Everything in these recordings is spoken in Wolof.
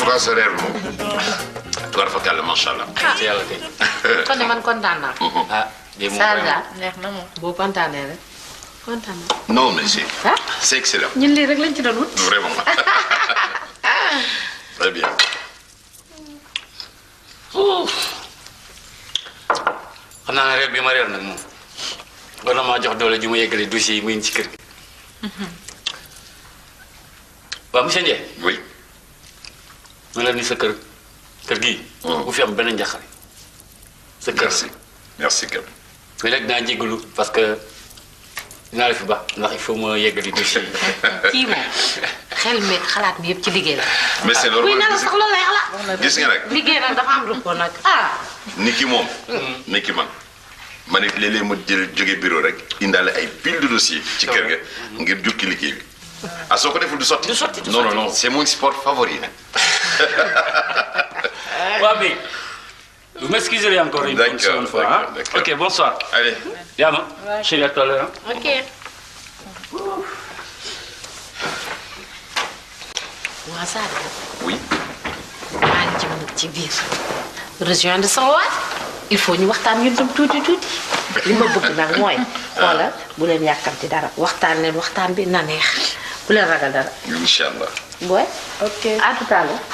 tout cas sa reer bi moom tubaar fa kàlla macha allah. ci yàlla kay. kon de man kontaan naa. ah lii moom Sarr vraiment. daal neex na moom. boo kontaanee rek kontaan naa. non mais c'est ah c'est excellent. ñun lii rek lañ ci doon wut. Vraiment. Très bien. xam naa ne reer bi ma reer nag moom war na maa jox doole ju ma yeggalee dossier yi muy ci kër gi. waaw monsieur Ndiaye. Oui. ma la ni sa kër kër gii. bu fi am benn njaxare. sa kër Merci. Merci Kab. mais nag dinaa jégalu parce que dinaa la fi ba ndax il faut ma yeggali dossier yi. kii moom xel mi xalaat mi yëpp ci liggéey la. Mais c'est kuy normal. nelaw sax loolu lay xalaat. Gis nga nag liggéey nag dafa am rukkoo nag ah. ni ki moom. ni ki man. ma ne léeg-léeg ma jël jóge bureau rek indaale ay pile de dossier ci kër ga ngir jukki liggéey bi. ah soo ko deful du sotti. Du sotti, du non non sotti. non c'est mon sport favori nag. waaw mais vous m'excuserez encore une D'accord, seconde fois. d'accord, hein. d'accord. ok bonsoir. Allez. Yama. chérie à tout à l'heure. hein. ok. waa Sadio. Oui. maa ngi jëm nag ci biir. rejoindre sama waat il faut ñu waxtaan ñun tam tuuti tuuti. li ma bëgg nag mooy. xoolal bu leen yàkkamti dara waxtaan leen waxtaan bi na neex bu leen ragal dara. incha allah. booy. ok à tout à l'heure.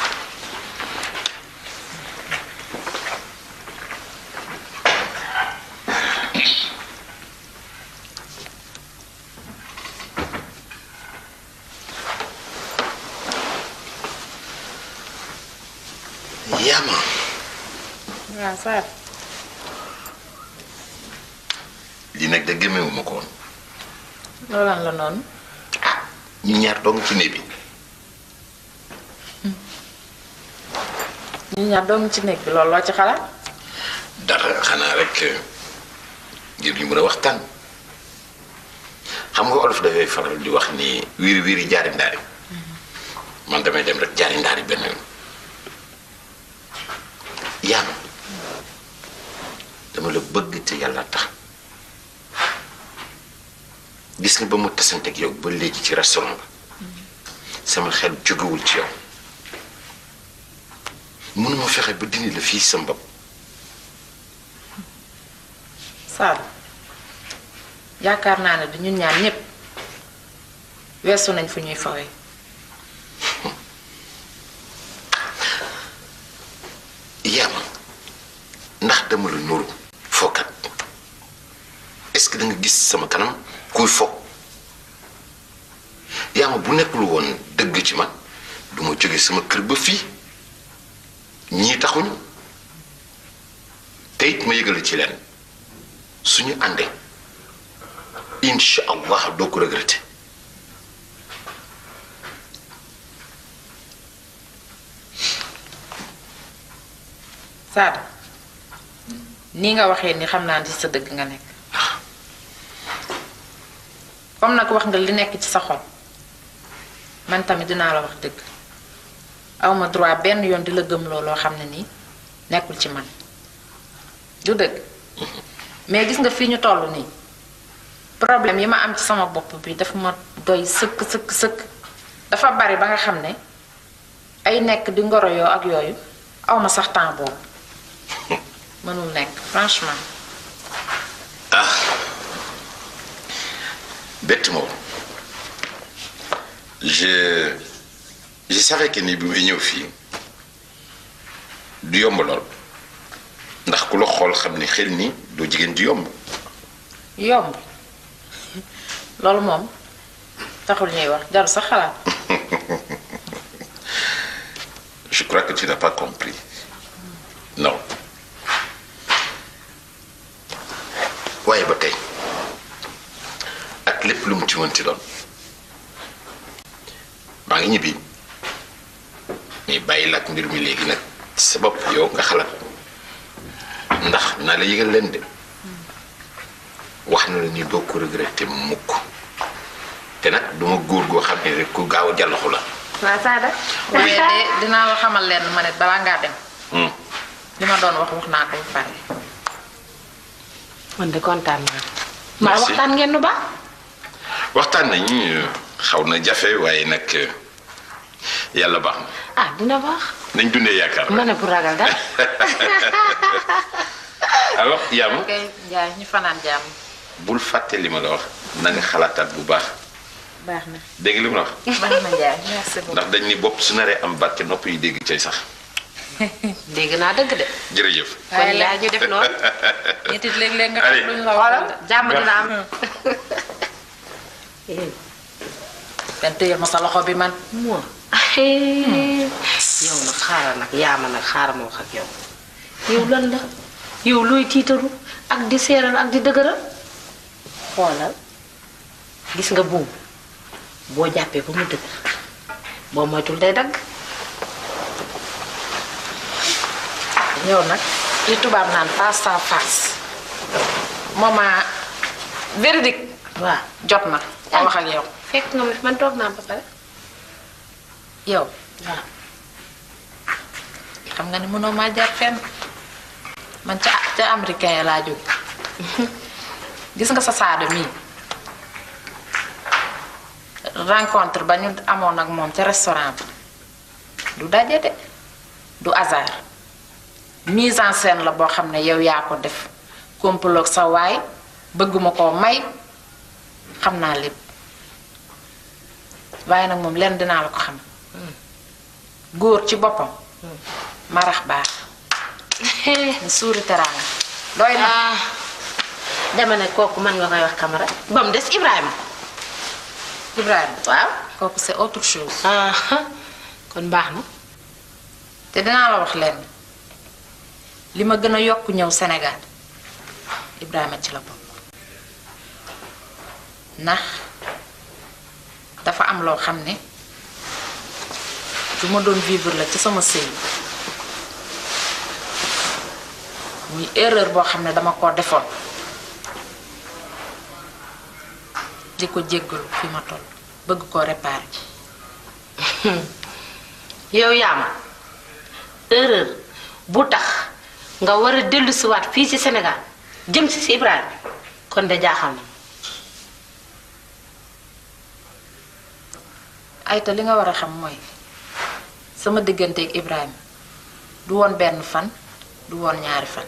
Yama. waaw Sarr. lii nag de gëmewuma ko woon. loolan la noonu. ñu ñaar dong ci néeg bi. ñu ñaar doomu ci nekk bi loolu loo ci xalaat. dara xanaa rek ngir ñu mën a waxtaan xam nga olof dafay faral di wax ni wiiri wiiri jaari ndaari man damay dem rek jaari ndaari benn yoon yaama dama la bëgg te yàlla tax gis nga ba mu tasanteeg yow ba léegi ci restaurant ba sama xel jógewul ci yow mënuma fexe ba dindi la fii sa bopp Sarr yaakaar naa ne du ñun ñaar ñépp weesu nañ fu ñuy fawee. yaama ndax dama la nuru fookat est-ce que da nga gis sama kanam kuy fo yaama bu nekkul woon dëgg ci man du ma jóge sama kër ba fii ñii taxuñu te it ma yëgale ci leen suñu àndee incha allah doo ko regretter Sarr nii nga waxee ni xam naa ni ci sa dëgg nga nekk comme nag wax nga li nekk ci sa xol man tamit dinaa la wax dëgg awma droit benn yoon di la gëmloo loo xam ne nii nekkul ci man du dëgg mais gis nga fii ñu toll nii problème yi ma am ci sama bopp bi dafa ma doy sëkk sëkk sëkk dafa bari ba nga xam ne ay nekk di ngoro yoo ak yooyu awma sax temps boobu mënul nekk franchement ah bett ma woon je je savais que ni bi may ñëw fii du yomb lool ndax ku la xool xam ni xel ni doo jigéen di yomb yomb loolu moom taxul ñuy wax jaru sax xalaat je crois que tu n'as pas compris non waaye ba tey ak lépp lu mu ci mënti doon maa ngi ñibbi mais bàyyi la ak mbir mi léegi nag sa bopp yow nga xalaat ndax naa la yëgal leen de wax na la ni doo ko regretter mukk te nag duma góor goo xam ne rek ku gaaw a jàllaxu la waa Sada. waaye de dinaa la xamal leen ma ne balaa ngaa dem Hmm. li ma doon wax wax naa ko ba pare man de kontaan naa. maa Merci. waxtaan ngeen nu baax. waxtaan nañ xaw na jafe waaye nag yàlla baax na ah dina baax nañ dundee yaakaar ma ne bu ragal dara alors yaama ok Ndiaye ñu fanaan jàmm. bul fàtte li ma la wax na nga xalaataat bu baax baax na dégg nga li ma la wax baax na Ndiaye merci beaucoup. ndax dañ ni bopp su naree am barke nopp yi dégg cay sax dégg naa dëgg de jërëjëf kon yaay ñu def noonu nit it léeg-léeg nga Allez. xam luñ la xoolal waxal. jàmm dina am benn téye ma sa loxo bi man. moo yow nag xaaral nag yaama nag xaaral ma wax ak yow yow lan la yow looy tiitaru ak di seeral ak di dëgëral xoolal gis nga buum boo jàppee ba mu dëgër boo moytul day dagg yow nag li tubaab naan face à face moment véridique waaw jot na ma wax ak yow. fekk nga ma fi man toog naa ba pare yow waaw xam nga ni mënoo maa jaar fenn man ca ca américain ya laa jóge gis nga sa saada mii rencontre ba ñu amoon ak moom ca restaurant bi du daje de du hasard mise en scène la boo xam ne yow yaa ko def complot sa waay bëgguma koo may xam naa lépp waaye nag moom lenn dinaa la ko xam góor ci boppam marax baax ni suuri teraanga doy na ah dama ne kooku mën nga koy wax kamara ba mu des Ibrahima Ibrahima waaw kooku c'est autre chose ah kon baax na te dinaa la wax leen li ma gën a yokk ñëw Sénégal Ibrahima ci la bokk ndax dafa am loo xam ne du ma doon vivre la ci sama sëy muy erreur boo xam ne dama koo defoon di ko jéggalu fi ma toll bëgg koo réparer yow yaama erreur bu tax nga war a dellu siwaat fii ci Sénégal jëm si si Ibrahima kon de jaaxal na ayta li nga war a xam mooy sama digganteeg Ibrahima du woon benn fan du woon ñaari fan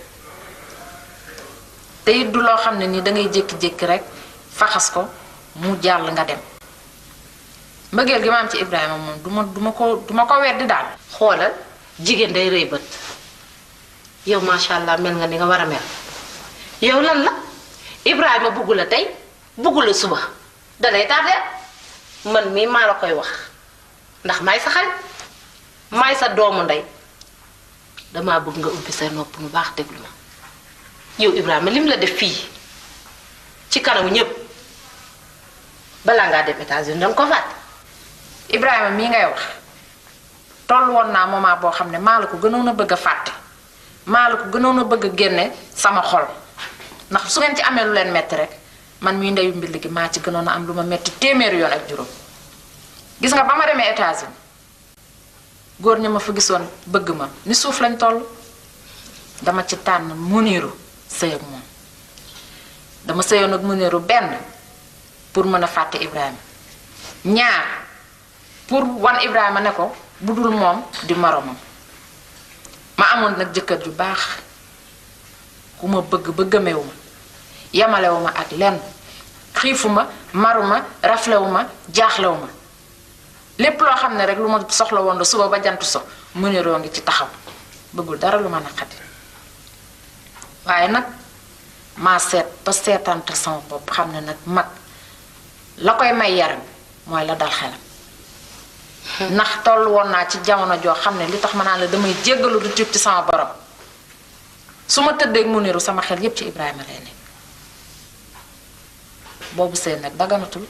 te it du loo xam ne ni dangay jékki-jékki rek faxas ko mu jàll nga dem mbëggeel gi ma am ci Ibrahima moom du ma du ma ko du ma ko weddi daal xoolal jigéen day rëy bët yow macha allah mel nga ni nga war a mel yow lan la Ibrahima bugg la tey bugg la suba dalay tardé man mii maa la koy wax ndax may sa xarit may sa doomu ndey damaa bëgg nga ubbi sa nopp mu baax déglu ma yow Ibrahima lim la def fii ci kanamu ñépp balaa ngaa dem États-Unis danga ko fàtte Ibrahima mii ngay wax toll woon naa moment boo xam ne maa la ko gënoon a bëgg a fàtte maa la ko gënoon a bëgg a génne sama xol ndax su ngeen ci amee lu leen metti rek man mii ndeyu mbill gi maa ci gënoon a am lu ma metti téeméeri yoon ak juróom gis nga ba ma demee États-Unis góor ña ma fa gisoon bëgg ma ni suuf lañ toll dama ci tànn muniru sëy ak moom dama sëyoon ak muniru benn pour mën a fàtte Ibrahima ñaar pour wan Ibrahima ne ko bu dul moom di moromam ma amoon nag jëkkër ju baax ku ma bëgg ba gëmewu ma yamalewu ma ak lenn xiifu ma maru ma raflewu ma jaaxlewu ma lépp loo xam ne rek lu ma soxla woon la suba ba jant so mu ne roo ngi ci taxaw bëggul dara lu ma naqati waaye nag maa seet ba seetantal sama bopp xam ne nag mag la koy may yaram mooy la dal xelam ndax toll woon naa ci jamono joo xam ne li tax ma naan la damay jéggalu du tuub ci sama borom su ma tëddee mu niru sama xel yépp ci Ibrahima lay nekk boobu seen nag daganatul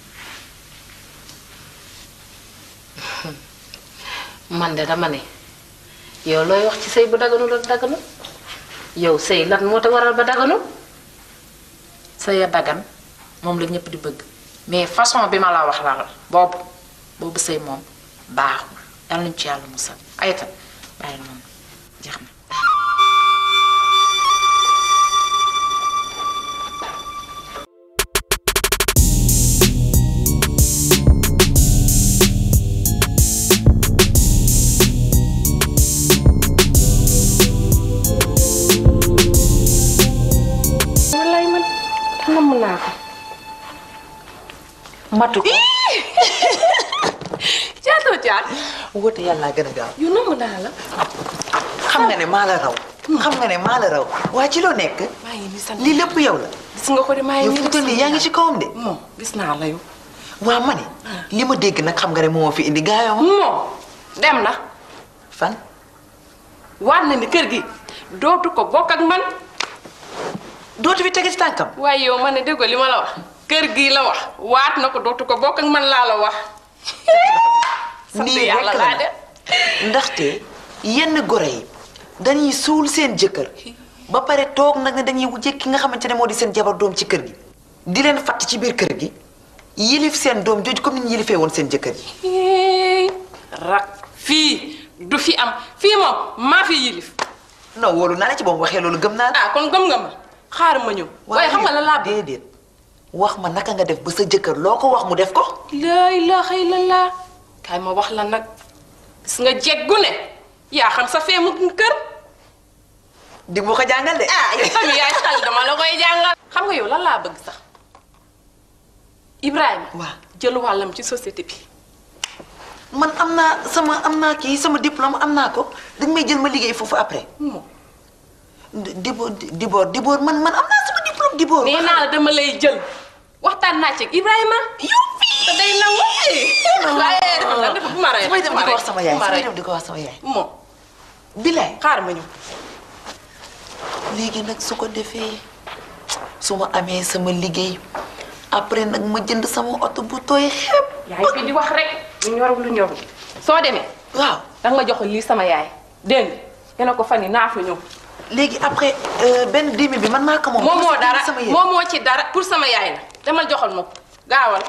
man de dama ne yow looy wax ci sëy bu daganul ak daganul yow sëy lan moo te waral ba daganul sëy a dagan moom la ñëpp di bëgg mais façon bi ma la wax la boobu boobu sëy moom baaxul yàlla nañu ci yàlla musal ayta bàyyi noonu jeex na matu ko caatoo caat woote yàlla gën a gaaw yu namm naa la xam nga ne maa la raw xam nga ne maa la raw waa ci loo nekk maa ngi nii sant lii lépp yow la gis nga ko de maa ngi yow nii fu mu toll nii yaa ngi ci kawam de moom gis naa la yow waa ma ne li ma dégg nag xam nga ne moo fi indi gaayoo ma moom dem na fan waat na ni kër gi dootu ko bokk ak man dootu fi tege ci tànkam waaye yow ma ne dégg li ma la wax kër gi la wax waat na ko dootu ko bokk ak man laa la wax sant nii yàlla rekk laa la de ndaxte yenn gore yi dañuy suul seen jëkkër ba pare toog nag ne dañuy wujje ki nga xamante ne moo di seen jabar doom ci kër gi di leen fatt ci biir kër gi yilif seen doom jooju comme ni ñu yilifee woon seen jëkkër yi Hey, rak fii du fi am fii moom maa fi yilif non wóolu naa la ci boobu waxee loolu gëm naa la ah kon gëm nga ma xaar ma ñëw waaye xam nga la laa bëgg déedéet wax ma naka nga def ba sa jëkkër loo ko wax mu def ko laa ilaaha illallah kaay ma wax la nag gis nga jeggu ne yaa xam sa feemu kër di mu ko jàngal de ah yow tamit yaay xel dama la koy jàngal xam nga yow lan laa bëgg sax Ibrahima waaw jël wàllam ci société bi man am naa sama am naa kii sama diplôme am naa ko dañ may jël ma liggéey foofu après moom diboor diboor diboor man man am naa sama diplôme diboor nee naa la dama lay jël waxtaan naa ci ak Ibrahima yow fii te day nangu waaye dafa dafa bu ma rey samay dem di ko wax sama yaay bu ma samay rey dem di ko wax sama yaay moom bilaay xaar ma ñëw léegi nag su ko defee su ma amee sama liggéey après nag ma jënd sama oto bu tooy xepp yaay fi di wax rek lu ñor lu ñor soo demee waaw danga ma jox lii sama yaay dégg nga ne ko fan yi naa fa ñëw léegi après euh, benn dix mille bi man maa ko moom moom pour moo sa- dara sama yéen moom moo ci dara pour sama yaay la demal joxal ma ko gaawal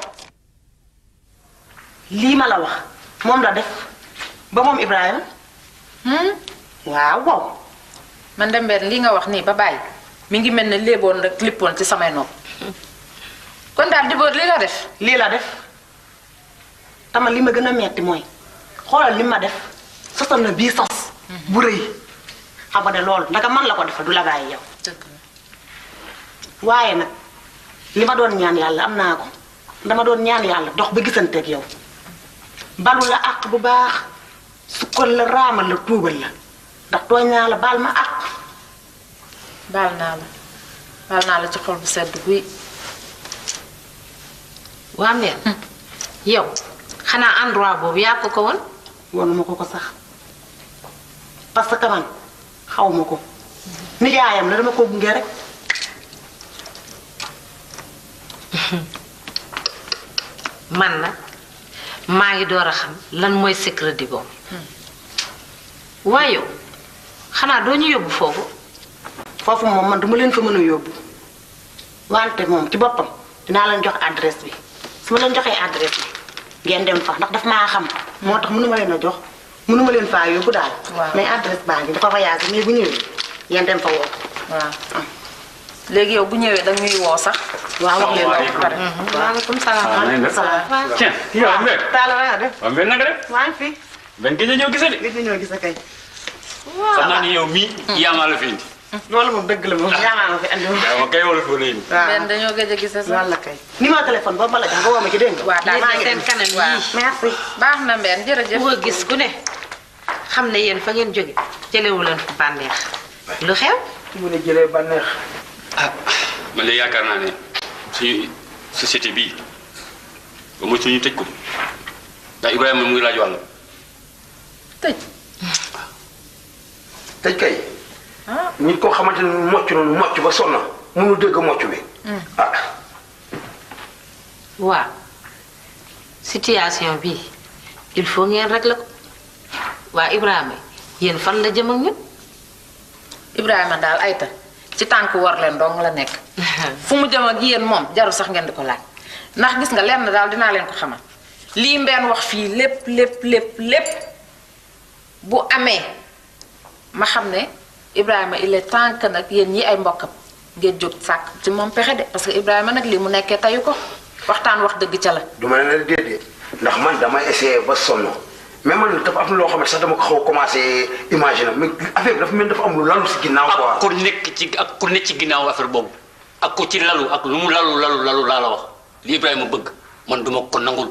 lii ma la wax moom la def ba moom Ibrahima waaw waaw man de Mbène lii nga wax nii ba bàyyi mi ngi mel ne léeboon rek lippoon ci samay nopp kon daal di boor li nga def lii la def tama li ma gën a metti mooy xoolal li ma def sosal na bii sos bu rëy xam nga ne loolu ndaka man la ko defal du la bàyyi yow waaye nag li ma doon ñaan yàlla am naa ko dama doon ñaan yàlla dox ba gisanteeg yow balu la àq bu baax sukkal la raamal la tuubal la ndax tooñ naa la baal ma àq baal naa la baal naa la ci xol bu sedd guy waa mère yow xanaa endroit boobu yaa ko ko woon wonu ma ko ko sax parce que man xaw ma ko nijaayam la dama ko gunge rek man nag maa ngi door a xam lan mooy secret di boobu waaye yow xanaa doo ñu yóbbu foofu foofu moom man duma leen fa mën a yóbbu wante moom ci boppam dinaa leen jox adresse bi su ma leen joxee adresse bi ngeen dem fa ndax daf maa xam moo tax mënuma leen a jox mënuma leen faa yóbbu daal Waaw. mais adresse baa ngi dafa voyage mais bu ñëwee ngeen dem fa woo waaw léegi yow bu ñëwee da ñuy woo sax waaw wax leen Salaamaaleykum. ko pare waaleykum salaam Maaleykum salaam tiens kii yow Mbène taala wa nga def waaw Mbène naka def maa ngi fi Mbène gëj a ñëw gisee de gis nga ñoo gis kay xam naa ni yow mii yaa maa la fi indi loolu moom dëgg la moom yaamaa ma fi andi woon waaw kay wala fi wala indi Mbène dañoo gëj a gisee sax loolu la kay numéro téléphone boobu ma la jox nga woo ma ci dégg nga waaw daal yéen maa ngi seen dem. kanam waaw. yii merci baax na Mbène jërëjëf ku ko gis ku ne xam ne yéen fa ngeen jóge jëlewu leen fa bànneex lu xew mu ne jëlee bànneex ah man de yaakaar naa ne suñu société bii ba mu suñu tëj ko ndax Ibrahima mu ngi laaj wàllam tëj tëj kay nit koo xamante ne mocc noonu mocc ba sonna mënu dégg mocc bi ah waaw situation bi il faut ngeen régler ko waa Ibrahima yéen fan la jëm ak ñun Ibrahima daal ayta ci tànk war leen dong la nekk fu mu jëm ak yéen moom jaru sax ngeen di ko laaj ndax gis nga lenn daal dinaa leen ko xamal lii mbeen wax fii lépp lépp lépp lépp bu amee ma xam ne Ibrahima il est temps que nag yéen ñi ay mbokkam ngeen jóg sàkk ci moom pexe de parce que Ibrahima nag lii mu nekkee tayu ko waxtaan wax dëgg ca la du ma ne la déedéet ndax man dama essayé ba sonn mais man dafa am loo xam ne sax dama ko xaw a commencé imaginer mais affaire bi dafa mel ni dafa am lu lalu si ginnaaw ak quoi ku nekk ci ak ku nekk ci ginnaaw affaire boobu ak ku ci lalu ak lu mu lalu lalu lalu laa la wax li Ibrahima bëgg man duma ko nangul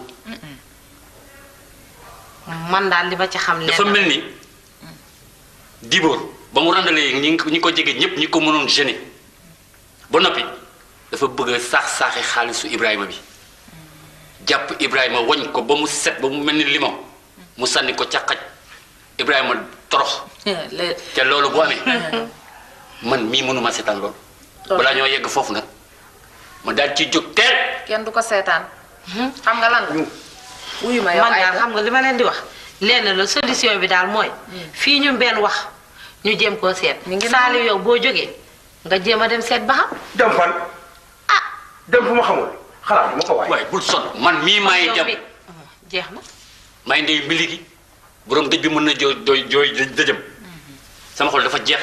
man daal li ma ci xam dafa lenn mel ni Dibor ba mu randalee ñi ñi ko jege ñëpp ñi ko mënoon gêner ba noppi dafa bëgg a saax-saaxi xaalisu Ibrahima bi jàpp Ibrahima wañ ko ba mu set ba mu mel ni limon mu sànni ko ca xaj Ibrahima torox Le- te loolu bu amee man mii mënuma seetaan loolu balaa ñoo yegg foofu nag ma daal ci jóg teel kenn du ko seetaan xam nga lan la wuyu ma yow man daal Aïda xam nga li ma leen di wax lenn la solution bi daal mooy fii ñu benn wax ñu jéem koo seet Mi ngi Saliou yow boo jógee nga jéem a dem seet ba xam dem fan dem fu ma xamul xalaat ma ko waay waaye bul son man mii maay yow dem bi jeex na maay ndey mbili gi borom dëj bi mën na jooy jooy jooy dëjëm sama xol dafa jeex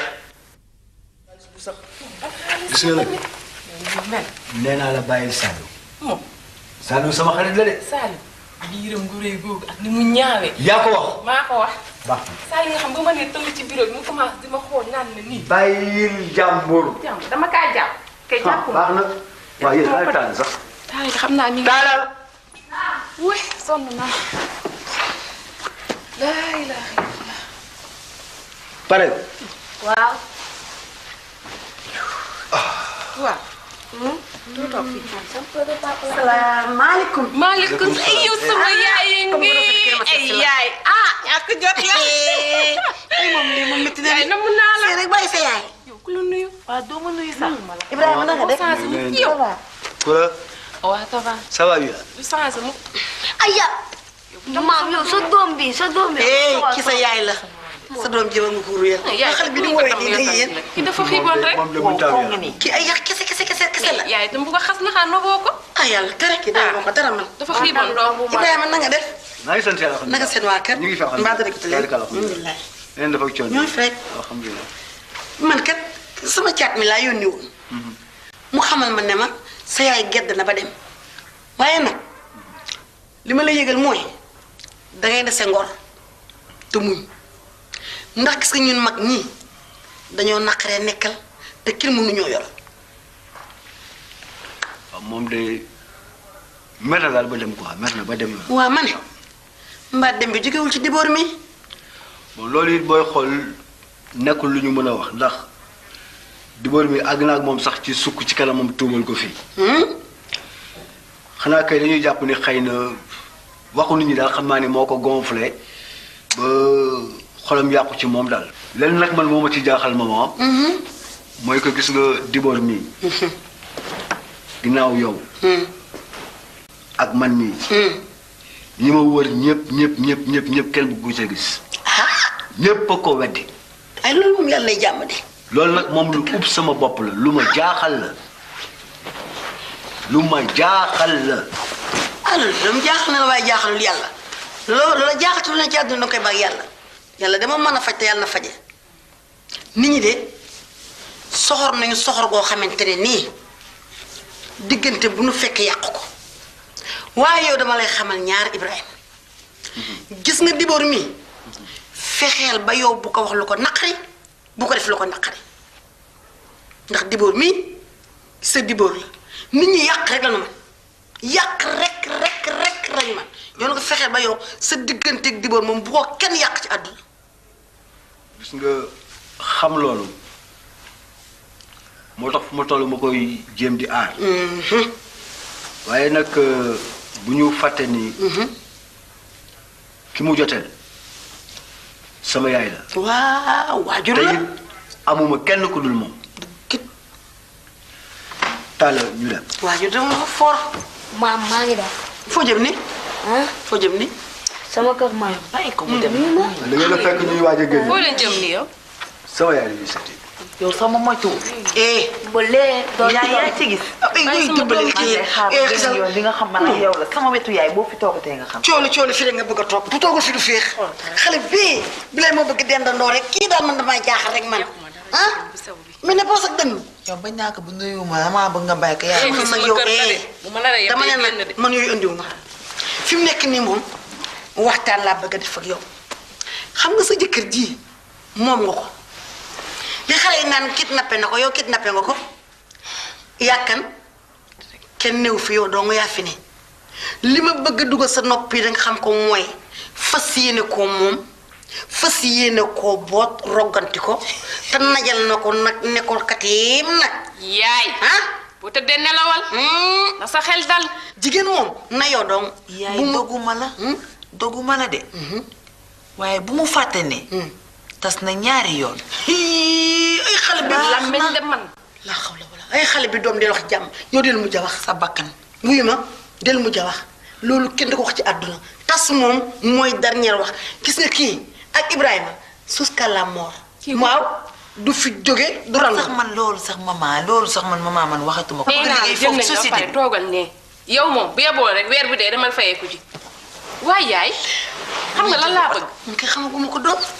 gis nga nag nee naa la bàyyil Saliou Saliou sama xarit la de Saliou biiram gu rëy googu ak ni mu ñaawee yaa ko wax maa ko wax baax Saliou nga xam nga ma ne tëll ci bureau bi mu commencé di ma xool naan na nii bàyyil jàmbur jàmm dama kaa jàpp kay ah jàpp ma baax na waaw yéen ay taal sax Saliou xam naa mi ngi taalal wuy sonn naa laa ilaaha illallah pare waaw waaw salaamaaleykum. maaleykum ay yow sama yaay ngi ay yaay ah ñàkk jot la ay moom lii moom métti na yaay namm naa la sëy rek bàyyi sa yaay. yow ku la nuyu waaw doo ma nuyu sax. Ibrahima na nga def. yow Kura waaw ça va ça va bien du changé mu Aya maam yow sa doom bi sa doom bi. eh ki sa yaay la. sa doom ji ba mu ko ruyal. yaay xale bi di woowee nii day yéen. ki dafa xiiboon rek moom de mu taw ya kii ay yàq kese kese kese kese la. yaay itam bu ko xas na xaa noboo ko ah yàlla tere ki day ma ko dara man. dafa xiiboon doom bu ma Ibrahima na nga def. maa ngi sant yàlla naka seen waa kër. ñu ngi fi alhamdulilah mbaa dara ko leen. alhamdulilah leen dafa coono ñooy fi rek. alhamdulilah man kat sama caat mi laa yónni woon mu xamal ma ne ma sa yaay gedd na ba dem waaye nag li ma la yëgal mooy dangay dese ngor te muñ ndax gis nga ñun mag ñii dañoo naqaree nekkal te kenn mënuñoo yor waaw moom de mer na daal ba dem quoi mer na ba dem yoon waa ma ne mbaa dem bi jógewul ci diboor mi bon loolu it booy xool nekkul lu ñu mën a wax ndax dibóor mi àgg na ak moom sax ci sukk ci kanamam tuumal ko fii xanaa kay dañuy jàpp ni xëy na waxu nit ñi daal xam naa ni moo ko gonflé ba xolam yàqu ci moom daal lenn nag man moo ma ci jaaxal maman mooy ko gis nga dibóor mii ginnaaw yow ak man mii ñi ma wër ñëpp ñëpp ñëpp ñëpp ñëpp kenn bu ko gis ñëpp a ko weddi ay loolu moom yàlla lay jàmm de loolu nag moom lu ub sama bopp la lu ma jaaxal la lu ma jaaxal la ah loolu dama jaaxal na la waaye jaaxalul yàlla loolu la jaaxal ci lu ne ci àdduna danga koy bàyyi yàlla yàlla dama mën a faj te yàlla na faje nit ñi de soxor nañu soxor goo xamante ne nii diggante bu nu fekk yàq ko waaye yow dama lay xamal ñaar Ibrahima gis nga diboor mi fexeel ba yow bu ko wax lu ko naqari bu ko def lu ko naqari ndax diboor mi sa diboor la nit ñi yàq rek la nu man yàq rek rek rek lañu man yow nga fexeel ba yow sa digganteeg diboor moom bu ko kenn yàq ci àdduna gis nga xam loolu moo tax fu ma toll ma koy jéem di aar waaye nag bu ñu fàtte ni ki mu joteel sama yaay la waaw waajur te la it amuma kenn ku dul moom kit taala ñu dem waajur dama ko for maam maa ngi daal. foo jëm ni ah foo jëm ni sama kër maam. bàyyi ko mu dem da ngeen a fekk ñuy waaj a génn foo leen jëm ni yow sama yaay la ñuy seeti yow sama moytu. eh ba lee doon yaay yaa ci gis. ay Bàyyi guy sama dimbali doom kii man de xaar eh benn xisal yoon di nga xam man ak yow la sama wetu yaay boo fi toogatee nga xam. coolu coolu fi rek nga bëgg a toog bu toogul fi du féex xale bii bi lay moo bëgg dendandoo rek kii daal man damaa jaaxal rek man ah mais ne poos ak dënn yow bañ naa ko bu nuyu ma damaa bëgg nga bàyyi ko Eh, yaay. fii man sama nag yow kër la de. eh bu ma naree yem dama day ne génn de. nag man yooyu andiwu ma fi mu nekk nii moom waxtaan laa bëgg a def ak yow xam nga sa jëkkër ji moom nga ko li xale yi naan kidnappé na ko yow kidnappé nga ko yàkkan kenn néew fi yow doo nga yaa fi ne li ma bëgg a dugal sa nopp yi danga xam ko mooy fas yéene koo moom fas yéene koo boot rogganti ko te najal na ko nag ne ko kateem nag yaay ah bu tëddee nelawal na sa xel dal jigéen moom na yoo dong yaay doguma la doguma la de waaye bu mu fàtte ne tas na ñaari yoon Hii, ay xale bi lammeñ de man laa xaw la wala ay xale bi doom del wax jàmm yow del mujj a wax sa bakkan wuyu ma del mujj a wax loolu kenn da ko wax ci àdduna tas moom mooy dernier wax gis nga kii ak Ibrahima jusqu'à la mort waaw du fi jóge du randu sax man loolu sax maman loolu sax man maman man waxatuma ko nee naa la liggéey jëm foofu nañ ba société pare bi toogal ne yow moom bu yeboo rek weer bi dee demal fayeeku ji waaye yaay xam nga lan laa bëgg ñu koy xamaguma ko doom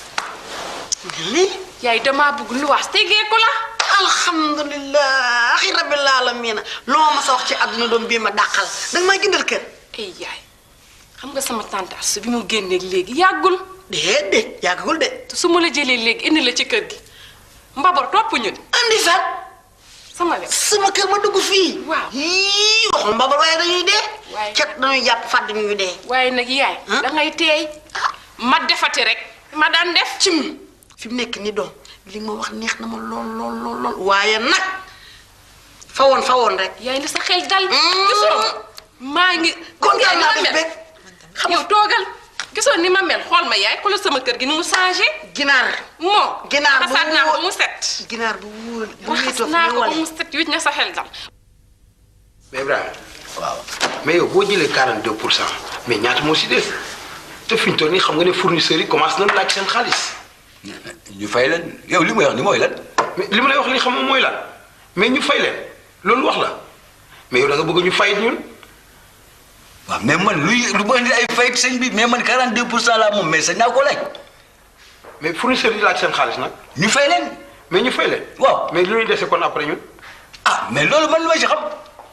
lii yaay damaa bëgg lu wax tegee ko la alhamdulilahi rabbil alamina loo ma sa wax ci àdduna doom bii ma dàqal danga may gëndal kër ay yaay xam nga sama tante Astou bi mu génneeg léegi yàggul déedéet yàggul de te su ma la jëlee léegi indi la ci kër gi mbabar topp ñun andi fan sama wet sama kër ma dugg fii waaw yii waxul mbabar waaye dañuy dee Waaye- cat dañuy jàpp fàdd ñuy dee waaye nag yaay da ngay teey ma defati rek ma daan def cim fi mu nekk ni doom li ma wax neex na ma lool lool lool lool waaye nag fa woon fa woon rek yaay na sa xel dal gisoo maa ngi kontaan naa ni ma def mel bég yow toogal gisoo ni ma mel xool ma yaay xoolal sama kër gi ni mu changé ginaar moo Ginaar bu raxaat naa ko wóor. ba mu set ginaar bu wóor bu raxas wéetoo fi naa muy ko ba wale mu set wit na sa xel dal mais Ibrahima waaw mais yow boo jëlee 42 pour cent mais ñaata moo si des te fi ñu toll nii xam nga ne fournisseurs yi commencé nañ laaj seen xaalis. ñu fay leen yow li may wax ni mooy lan. mais li ma lay wax li xam nga mooy lan mais ñu fay leen loolu wax la mais yow da nga bëgg ñu fayit ñun. waaw mais man luy lu ma indi ay fayit sëñ bi mais man 42 pour cent laa moom mais sañ naa ko laaj. mais fournisseurs yi laaj seen xaalis nag. ñu fay leen. mais ñu fay leen. waaw mais lu ñuy dese kon après ñun. ah mais loolu man lu ma ci xam.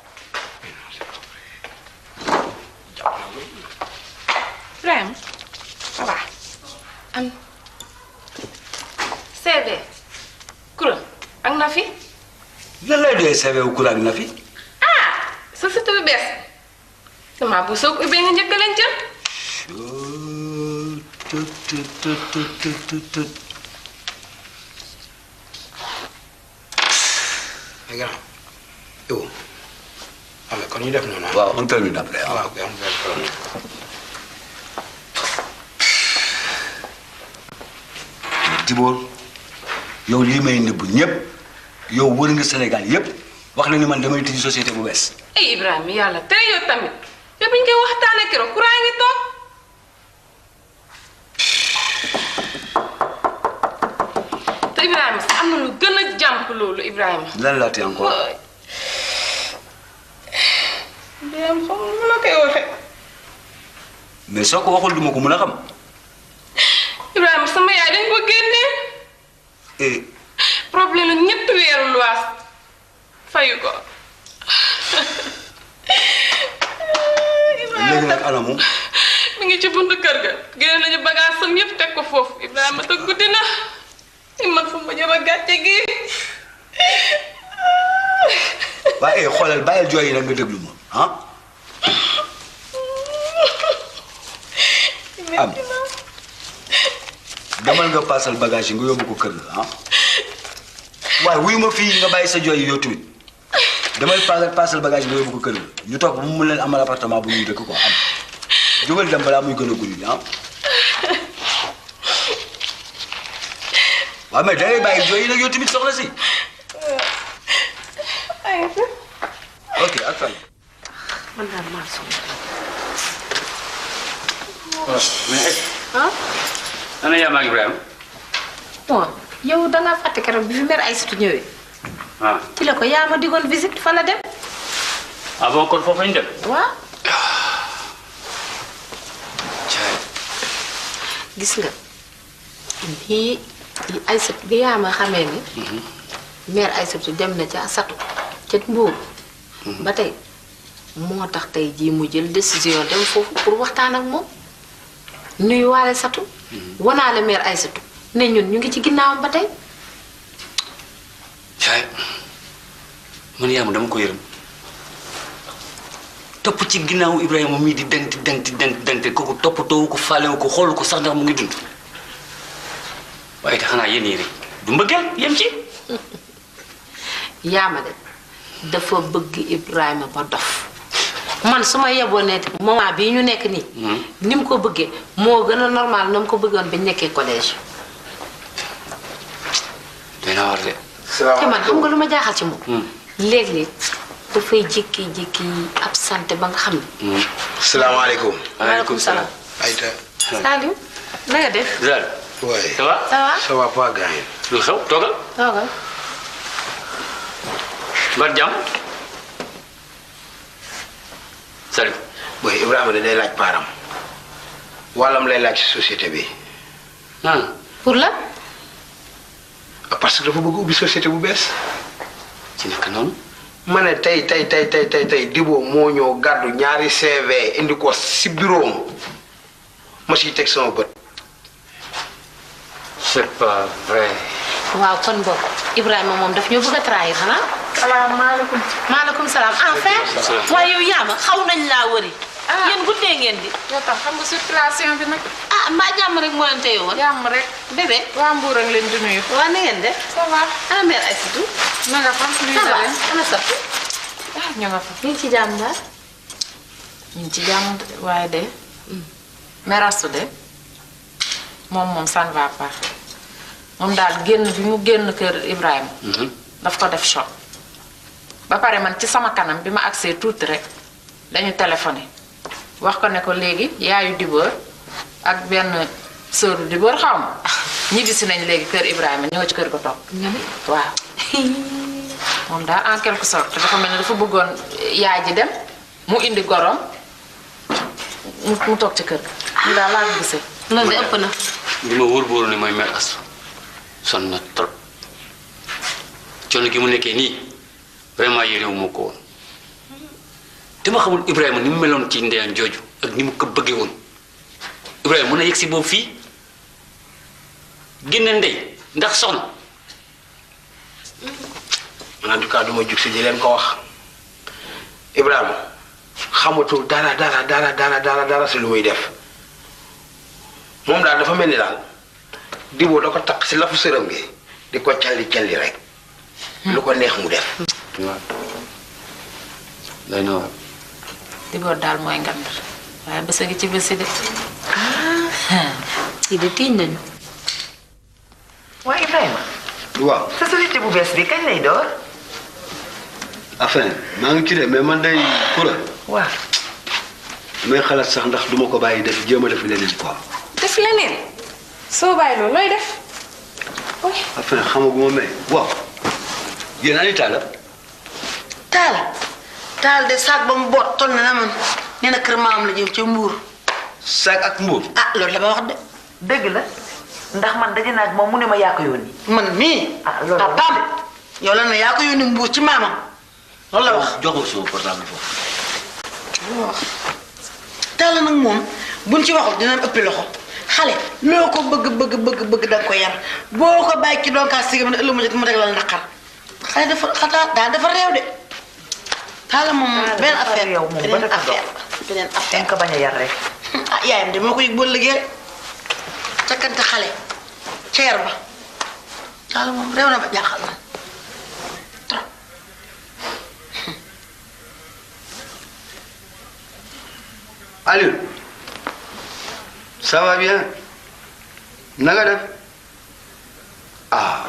Ibrahima ça va am CV kura ak na fi lan lay doyee CV wu kuraag na fi. ah sa site bu bees damaa bu soog ubbee nga njëkk leen jël mais gannaaw yow xam nga kon ñu def noonu ah. waaw on termine après ah. waaw ok am benn problème. Dibor yow lii may nëbb ñëpp yow wër nga Sénégal yëpp wax na ni man damay tijji société bu bees. ay Ibrahima yàlla tey yow tamit yow bi ñu koy waxtaanee keroog courant ngi toog te Ibrahima sax am na lu gën a jàmp loolu Ibrahima. lan laa ti encore. Ibrahima xam nga nu ma koy waxee. mais soo ko waxul duma ko mën a xam. Ibrahima sama yaay dañ ko génnee eh problème la ñetti weeru luwaas fayu ko. léegi nag ana moom. mi ngi ci buntu kër ga génne nañu bagage sam yëpp teg ko foofu Ibrahima te guddi na i man fu ma jëm a gàcce gi waaye eh xoolal bàyyil jooy yi nag nga déglu ma ah. am demal nga paasal bagage yi nga yóbbu ko kër ga ah. waaye wuyu ma fii nga bàyyi sa jooy yi yow tamit demal paasal paasal bagage yi nga yóbbu ko kër ga ñu toog ba mu mun leen amal appartement bu ñuy dëkk ko am jógal dem balaa muy gën a guddi ah. waaw mais da ngay bàyyi jooy yi nag yow tamit soxla si. ok ak fan. man daal maa sonn. mais ah ana yaa maag Ibrahima bon yow da ngaa fàtte keroog bi fi mère Aïssatou ñëwee ah ci la ko yaa ma digoon visite fa la dem ah bon kon foofu lañ dem. waaw. gis nga bii Aïssatou bi yaa ma xamee ni mère Aïssatou dem na ca Satu ca Mbuur ba tey moo tax tey jii mu jël décision dem foofu pour waxtaan ak moom nuyuwaale Satu wanaale mère Aïssatou ne ñun ñu ngi ci ginnaawam ba tey caay man yaa ma dama ko yërëm topp ci ginnaaw Ibrahima mii di denti denti denti denti kooku toppatoowu ko faalewu ko xoolu ko sax ndax mu ngi dund waaye te xanaa yéen yéen du mbëggeel yem ci yaama de dafa bëgg Ibrahima ba dof man su ma yeboo ne moment bii ñu nekk nii ni mu ko bëggee moo gën a normal na mu ko bëggoon bi ñu nekkee collège dina war de te man xam nga lu ma jaaxal ci moom léeg-léeg dafay jékki-jékki absenté ba nga xam ne salaamaaleykum. waaleykum salaam Aïta. Saliou na nga def Zal Ouais. ça va ça va Ça va pas, gars. lu xew toogal toogal mbar jàmm salut Boy, Ibrahima da day laaj paaram. wàllam lay laaj ci société bi. pour la parce que dafa bëgg ubbi société bu bees. ci nekk noonu. ma ne tey tey tey tey tey tey Dibo moo ñëw gàddu ñaari CV indi ko si bureau am ma siy teg sama bët. c'est pas vrai. waaw kon boog Ibrahima moom daf ñoo bëgg a trahir xanaa. salaamaaleykum. maaleykum salaam enfin. Salaam. waaye yow yaama xaw nañ laa wëri. yéen guddee ngeen di. yow tam xam nga circulation bi nag. ah mbaa jàmm rek moo leen téye woon. jàmm rek. bébé. waa Mbour ak leen di nuyu. waa na ngeen def. ça va. ana mère Aïssatou. na nga fa nuyu ça na va leen. ana Satou. ah ñu nga fa. ñu ngi ci jàmm daal. ñu ngi ci jàmm de waaye de. merastu de moom moom ça ne va pas moom daal génn bi mu génn kër Ibrahima. daf ko def choc. ba pare man ci sama kanam bi ma agsee tuuti rek dañu téléphoné wax ko ne ko léegi yaayu Dibóor ak benn sëru Dibóor xaw ma ñibbisi nañ léegi kër Ibrahima ñëw ci kër ga toog. waaw. moom daal en quelque sorte dafa mel ne dafa bëggoon yaay ji dem mu indi gorom mu mu toog ci kër ga. ñu daal laa ko gisee. loolu de ëpp na. li ma wóor bóoru ne mooy mère Astou sonn na trop coono gi mu nekkee nii vraiment yéenewu moo ko woon dama xamul Ibrahima ni mu meloon ci ndeyam jooju ak ni mu ko bëggee woon Ibrahima mën a yegg si boobu fii génne ndey ndax soxna en tout cas du ma jug si di leen ko wax Ibrahima xamatul dara dara dara dara dara dara si lu muy def moom daal dafa mel ni daal Dibo da ko takk si lafu sërëm gi di ko calli calli rek lu ko neex mu def. waaw day na waar Dibóor daal mooy ngand waaye bés a ngi ci bési de. kii de tiiñ nañu. waa Ibrahima waaw sa société bu bees bi kañ lay door enfin maa ngi ci de mais man day kura waaw may xalaat sax ndax duma ko bàyyi def jéem a def leneen quoi def leneen soo bàyyi loolu looy def. enfin xamaguma mais waaw yéen ani taala taal taal de saag ba mu boot toll na na man nee na kër maam la jëm ca mbuur saag ak mbuur ah loolu la ma wax de dëgg la ndax man daje naa ak moom mu ne ma yaa ko yónni man mii ah loolu la papaam yow la ne yaa ko yónni mbuur ci maamam loolu la wax jox ma sama portable foofu loolu la wax taal nag moom buñ ci waxul dinañ ëppi loxo xale loo ko bëgg bëgg bëgg bëgg da nga ko yar boo ko bàyyi ci doon kaa sigam ne ëllëg mu jot mu teg la naqar xale dafa xataa daal dafa réew de taala moom beneen affaire yow moom ba beneen dafa affaire beneen affaire dañ ko bañ a yar rek ah yaayam de moo ko yëg boo liggéey cakkante xale ca yar ba taala moom réew na ba jaaxal na Aliou ça va bien na nga def ah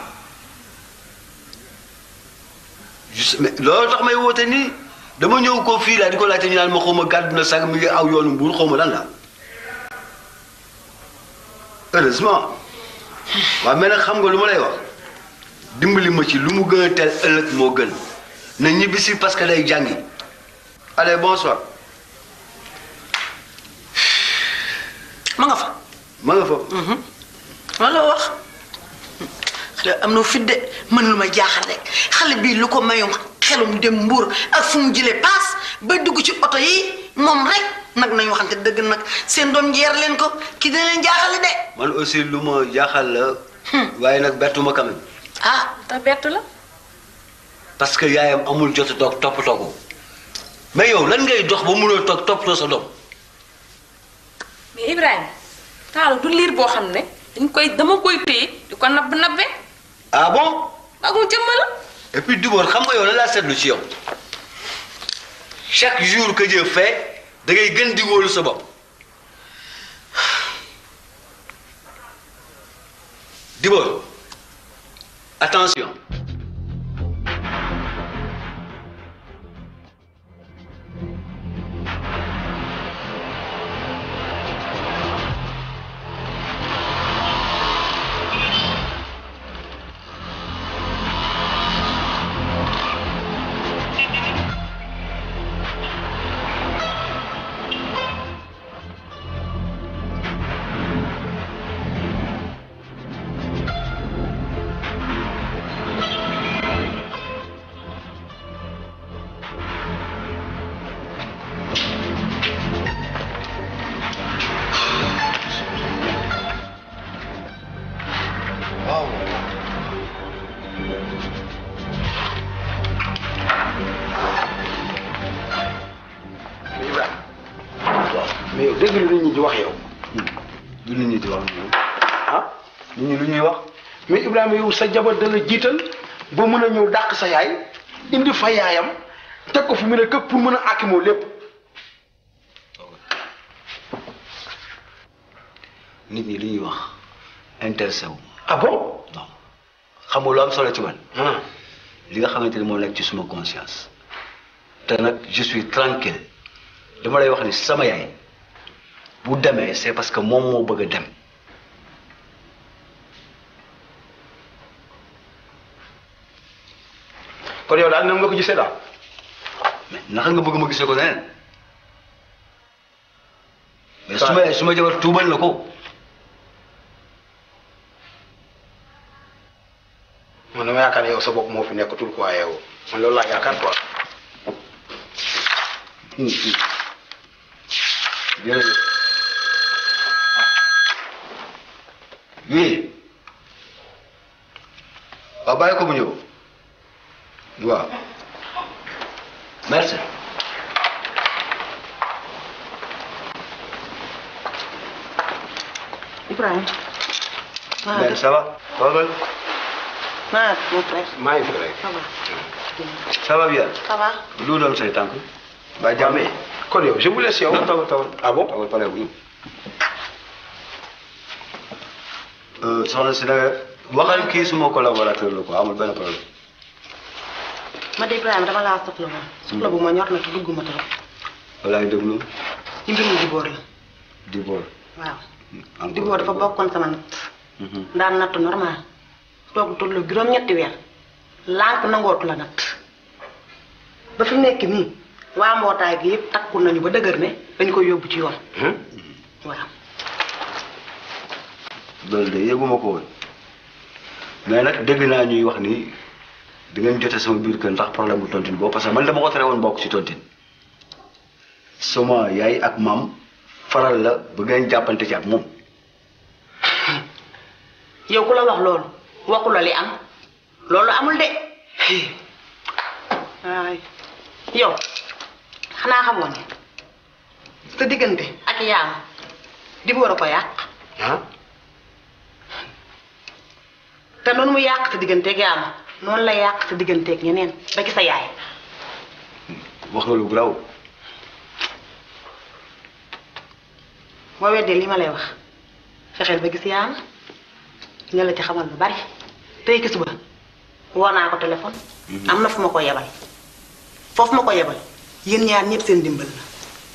juste mais loolu tax may woote nii dama ñëw ko fii laa di ko laajte ñu naan ma xaw ma gàddu na sag mi ngi aw yoonu mbuur xaw ma lan la heureusement waaw mais nag xam nga lu ma lay wax dimbali ma ci lu mu gën a teel ëllëg moo gën na ñibbisi parce que day jàngi allez bonsoir ma nga fa ma nga fa loolu la wax xale am na fit de mën lu ma jaaxal rek xale bii lu ko mayum xelum dem mbuur ak fu mu jëlee paas ba dugg ci oto yi moom rek nag nañu waxante dëgg nag seen doom ji yar leen ko kii dina leen jaaxale de man aussi lu ma jaaxal la waaye nag bettuma quand même ah te bett la. parce que yaayam amul jot a toog toppatoo ko mais yow lan ngay dox ba mënoo toog toppatoo sa doom mais Ibrahima Talla du liir boo xam ne dañ koy dama koy téye di ko nabb nabbe ah bon magum jëmm la et puis Dibor xam nga yow lan laa seetlu ci yow chaque jour que Dieu fait da ngay gën di wóolu sa bopp Dibor attention mais Ibrahima mais yow dégg lu nit ñi di wax yow. lu nit ñi di wax ah nit ñi lu ñuy wax. mais Ibrahima yow sa jabar da la jiital ba mën a ñëw dàq sa yaay indi fa yaayam teg ko fi mu ne këpp pour mën a àkkimoo lépp. nit ñi lu ñuy wax intéressé wu. ah bon. non xam nga lu am solo ci man. li nga xamante ni moo nekk ci suma conscience. te nag je suis tranquille dama lay wax ni sama yaay bu demee c'est parce que moom moo bëgg a dem. kon yow daal nam nga ko gisee daal. mais naka nga bëgg ma gisee ko neneen mais su ma su ma jabar tuubal na ko. man dama yaakaar ne yow sa bopp moo fi nekkatul quoi yow man loolu laa yaakaar quoi. jërëjëf oui waaw bàyyi ko mu ñëw waaw merci. Ibrahima. maa mais ça va. toogal. maa mon frère. maa ngi fi rek. ça va. ça va bien. ça va. lu doon say tànk. ba jàmm yi. kon yow je vous laisse yow. non tawal tawal. ah bon tawal pare bu ñu. soxna si nag waxal kii suma collaborateur la quoi amul benn problème. ma de Ibrahima dama laa soxla woon. soxla bu ma ñor na te dugguma trop. walaay déglu ci mbirum Dibor la. Dibor. waaw. encore Dibor dafa bokkoon sama natt. daan natt normal. toog tollu juróom-ñetti weer. lànk nangootu la natt. ba fi mu nekk nii. waa mbootaay gi yëpp takku nañu ba dëgër ne dañu koy yóbbu ci yoon. waaw. loolu de yëguma ko woon mais nag dégg naa ñuy wax ni di ngeen jote sama biir kër ndax problème bu tontine boobu parce que man dama ko tere woon bokk ci tontine sama yaay ak maam faral la ba ngeen jàppante ci ak moom yow ku la wax loolu waxu la li am loolu amul de waay yow xanaa xamoon ne sa diggante ak yaam Dibor a ko yàq ah. te noonu mu yàq sa digganteeg yaam noonu la yàq sa digganteeg ñeneen ba ci sa yaay wax nga lu graw boo weddee li ma lay wax fexeel ba gis yaam nga la ci xamal lu bari tey ki suba woo naa ko téléphone am na fu ma ko yebal foofu ma ko yebal yéen ñaar ñëpp seen dimbal la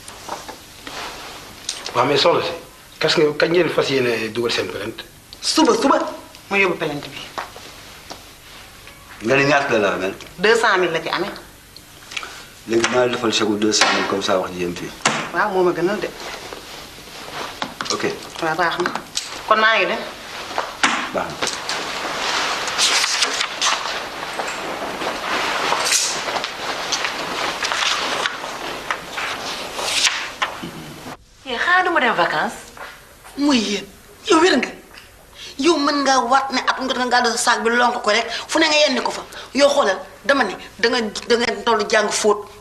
waaw mais soxna si qu'est-ce que kañ ngeen fas yéene dugal seen plainte. suba suba ma yóbbu plainte bi nga ni ñaata la la amel deux cent mille la ci amee léegi dinaa la defal chèque deux cent mille comme ça wax ji yem fii waaw moo ma gënal de ok waaw baax na kon maa ngi dem baax na yee xanaa duma dem vacances. muy yéen yow wér nga yow mën ngaa waat ne at nga ngaa def saag bi lonk ko rek fu ne nga yenni ko fa yow xoolal dama ne danga danga toll jàng fóot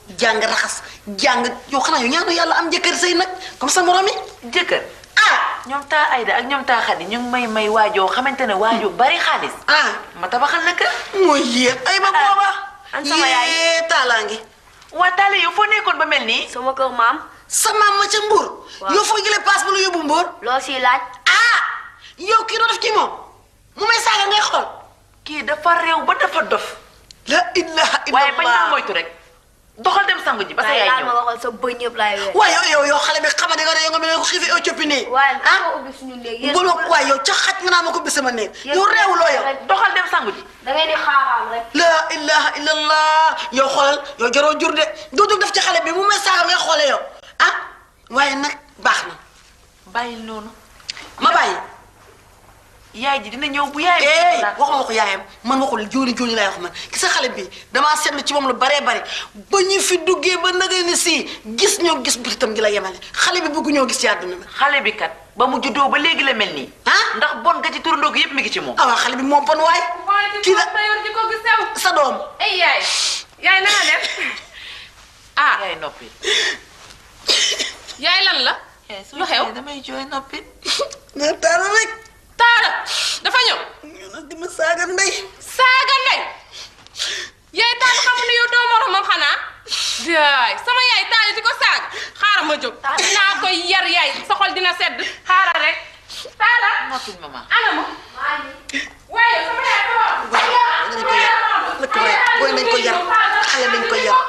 jàng raxas jàng yow xanaa yow ñaanu yàlla am jëkkër sëy nag comme sa morom yi jëkkër ah ñoom taa Ayda ak ñoom taa Xadi ñu ngi may may waajoo xamante ne waajoo bari xaalis ah ma tabaxal la kër mooy yéen ay ba booba an sama yaay yee taalaa ngi waa taale yow foo nekkoon ba mel nii sama kër maam sa maam ma ca Mbour yow foo jëlee paas bu la yóbbu Mbour loo siy laaj ah yow kii doo def ci moom mu may saaga ngay xool kii dafa réew ba dafa dof la ilaha illallah waaye bañ naa moytu rek doxal dem sangu ji ba sa waaye yaay laal ma ñëw waxoon sa bëñ yëpp laay weer waaye yow yow yow xale bi xamante nga ne yow nga mel ne ko xiifi Éthiopie nii waaye ndax ma ubbi suñu néeg yéen bu la waaye yow ca xaj nga naa ma ko bi sama néeg yow réewuloo yow doxal dem sangu ji da ngay di xaaxaam rek la ilaha illallah yow xoolal yow jaroo jur de doo jóg def ci xale bi mu may saaga ngay xoole yow ah waaye nag baax na bàyyi noonu ma bàyyi yaay ji dina ñëw bu yaay eh waxuma ko yaayam man waxul jóoni jóoni laay wax man gis nga xale bi damaa seetlu ci moom lu baree bari ba ñu fi duggee ba nagay ni si gis ñoo gis butitam gi la yemale xale bi bëgg ñoo gis ci àdduna na xale bi kat ba mu juddoo ba léegi la mel nii ah ndax bon nga ci turandoo gi yëpp mi ngi ci moom ah waa xale bi moom bon waay kii la yor ji ko gis sew sa doom ay yaay yaay na nga def ah yaay noppi yaay lan la lu xew damay jooy noppi na taara rek taara dafa ñëw ñu nag di ma saaga ndey saaga ndey yaay taal xamu ne yow doo moromam xanaa yaay sama yaay taal di ko saaga xaaral ma jóg dinaa koy yar yaay sa xol dina sedd xaaral rek taala noppi maman ana ma waaye sama yaay ko dañ ko yar lëkk rek booy nañ ko yar xale dañ ko yar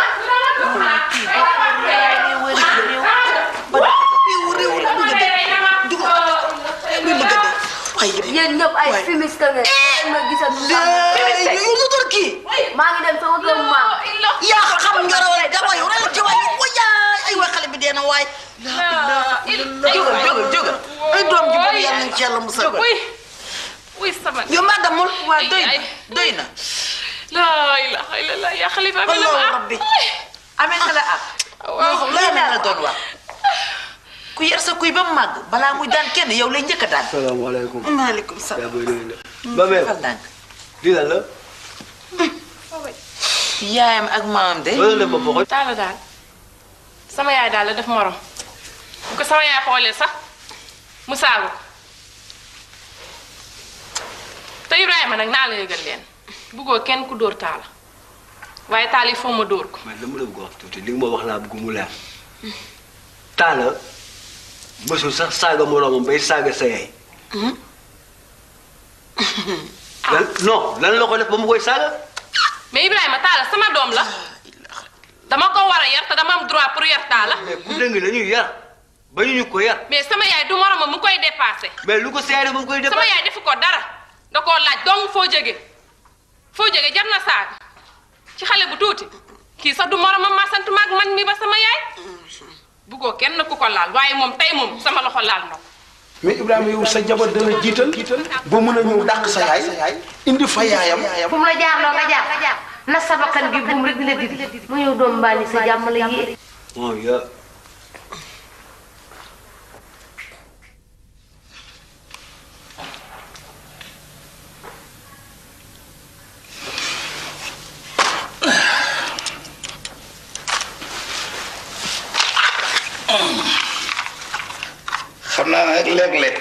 réew réew rek bëgg a dee dugg muy bëgg a dee waaye yëpp yéen ñëpp ay fumiste ngeen ay ma gisal mu yow lu tor kii maa ngi dem sama kër maam yaa xam nga rawal dama yow rek ci waay wa yaay ay waay xale bi dee na waay jógal jógal jógal ay doom ji boobu yàlla nañ ci yàlla musal wuy wuy sama yow maa damul waa doy na doy na laa ilaha illallah yaa xalifa bi la Allahu ma rabbi amee nga la ak waaw lii laa la doon wax ku yar sa kuy ba mu màgg balaa muy daan kenn yow lay njëkk a daan salaamaaleykum. maaleykum salaam yaa booy nuyu na. ba mel fal ndànk lii lan la. yaayam ak maamam de loolu la ma bokkoo. taala daal sama yaay daal la def morom bu ko sama yaay xoolee sax mu saagu ko te Ibrahima nag naa la yëgal leen buggoo kenn ku dóor taala waaye taal il faut ma dóor ko mais dama la bëgg a wax tuuti li nga ma wax laa bëgg mu leer. Talla mësul sax saaga moroomam bay saaga sa yaay. lan non lan la ko def ba mu koy saaga. mais Ibrahima taala sama doom la dama ko war a yar te dama am droit pour yar taala mais ku dëng la ñuy yar ba ñu ñu ko yar mais sama yaay du moromam mu koy dépassé mais lu ko sa yaay def ba mu koy def. sama yaay defu ko dara da koo laaj dong foo jóge foo jóge jar na saaga ci xale bu tuuti kii sax du moromam ma sant maag man mi ba sama yaay buggoo kenn ku ko laal waaye moom tey moom sama loxo laal na ko mais Ibrahima yow sa jabar dana jiital ba mën a ñëw dàq sa yaay indi fa yaayam fu mu la jaar loo nga jaar na sa bakkan gi buum rek dina didi mu ñëw doom mbaali sa jàmm la yee oh ya xam naa nag léeg-léeg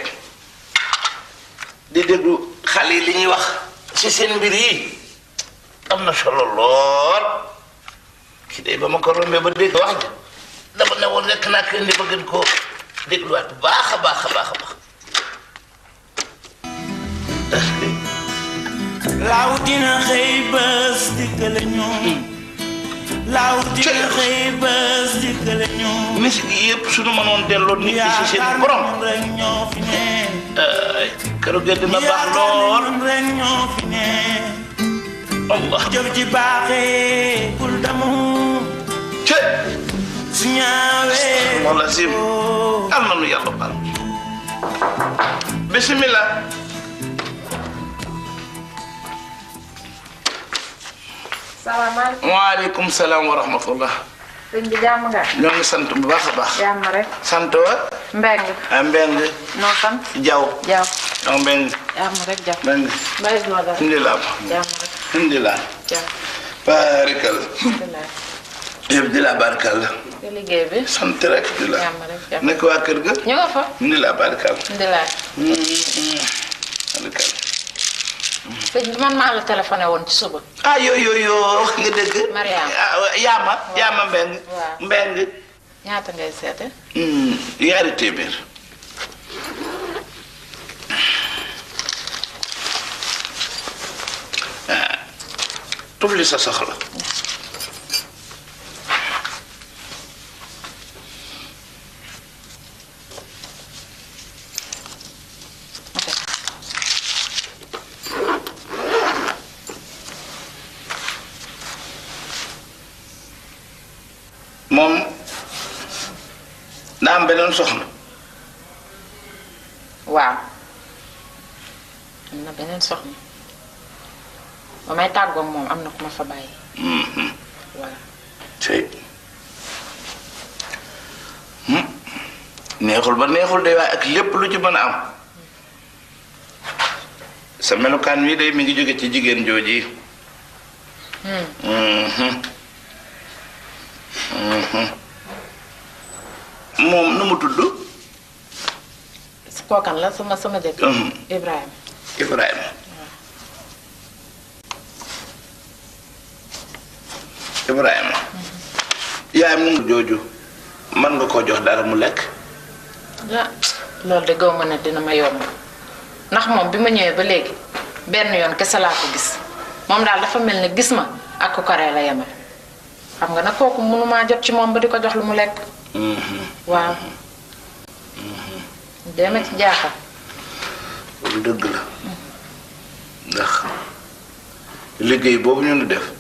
di déglu xale yi li ñuy wax ci seen mbir yi am na solo lool ki de ba ma ko rombee ba dégg wax ja dama ne woon rekk naa ko indi ba gën koo dégluwaat bu baax a baax a baax a baax laaw dina xëy bés dikkale ñoom laaw dina xëy bés dikkale ñoom musique yi yëpp suñu mënoon delloo nit ñi ci seen borom rek ñoo fi ne ay keroog de dina baax lool rek ñoo fi ne Allah jëf ji baaxee bul damu ce su ñaawee wala sim am na nu yàlla baal bismillah salaamaaleykum waaleykum salaam wa rahmatullah sëñ bi jàmm nga ñoo ngi sant bu baax a baax jàmm rek sant wa mbeng a mbeng noo sant jaw jaw ak mbeng jàmm rek jaw mbeng mbay doo dara alhamdulilah jàmm rek alhamdulilah jàmm barikal alhamdulilah yëpp di la barkal la te liggéey bi. sant rek di la jàmm rek jàmm. nekk waa kër ga ñu nga fa. di la barkal di laaj. barkal sëñ bi man maa la téléphoné woon ci suba. ah yoo yoo yoo wax nga dëgg Mariam. Ah, yaama yaama mbeng waaw. mbeng ñaata ngay seete. Hmm, yaari téeméer ah tufli sa soxla moom daa am beneen soxna waaw. am na beneen soxna. ba may tàggoog moom am na ku ma fa bàyyi. waaw. tey neexul ba neexul de waaye ak lépp lu ci mën a am sa melukaan wi day mi ngi jóge ci jigéen jooji Mhm. Mhm. moom nu mu tudd kookan la sama sama jëkkër. Mhm. Ibrahima. Ibrahima Ibrahima yaayam nu mu jooju mën nga koo jox dara mu lekk ah loolu de gaw ma ne dina ma yomb ndax moom bi ma ñëwee ba léegi benn yoon kese laa ko gis moom daal dafa mel ne gis ma ak ku karee la yemal xam nga nag kooku mënumaa jot ci moom ba di ko jox lu mu lekk waaw dema ci jaaxal lu dëgg la ndax liggéey boobu ñu nu def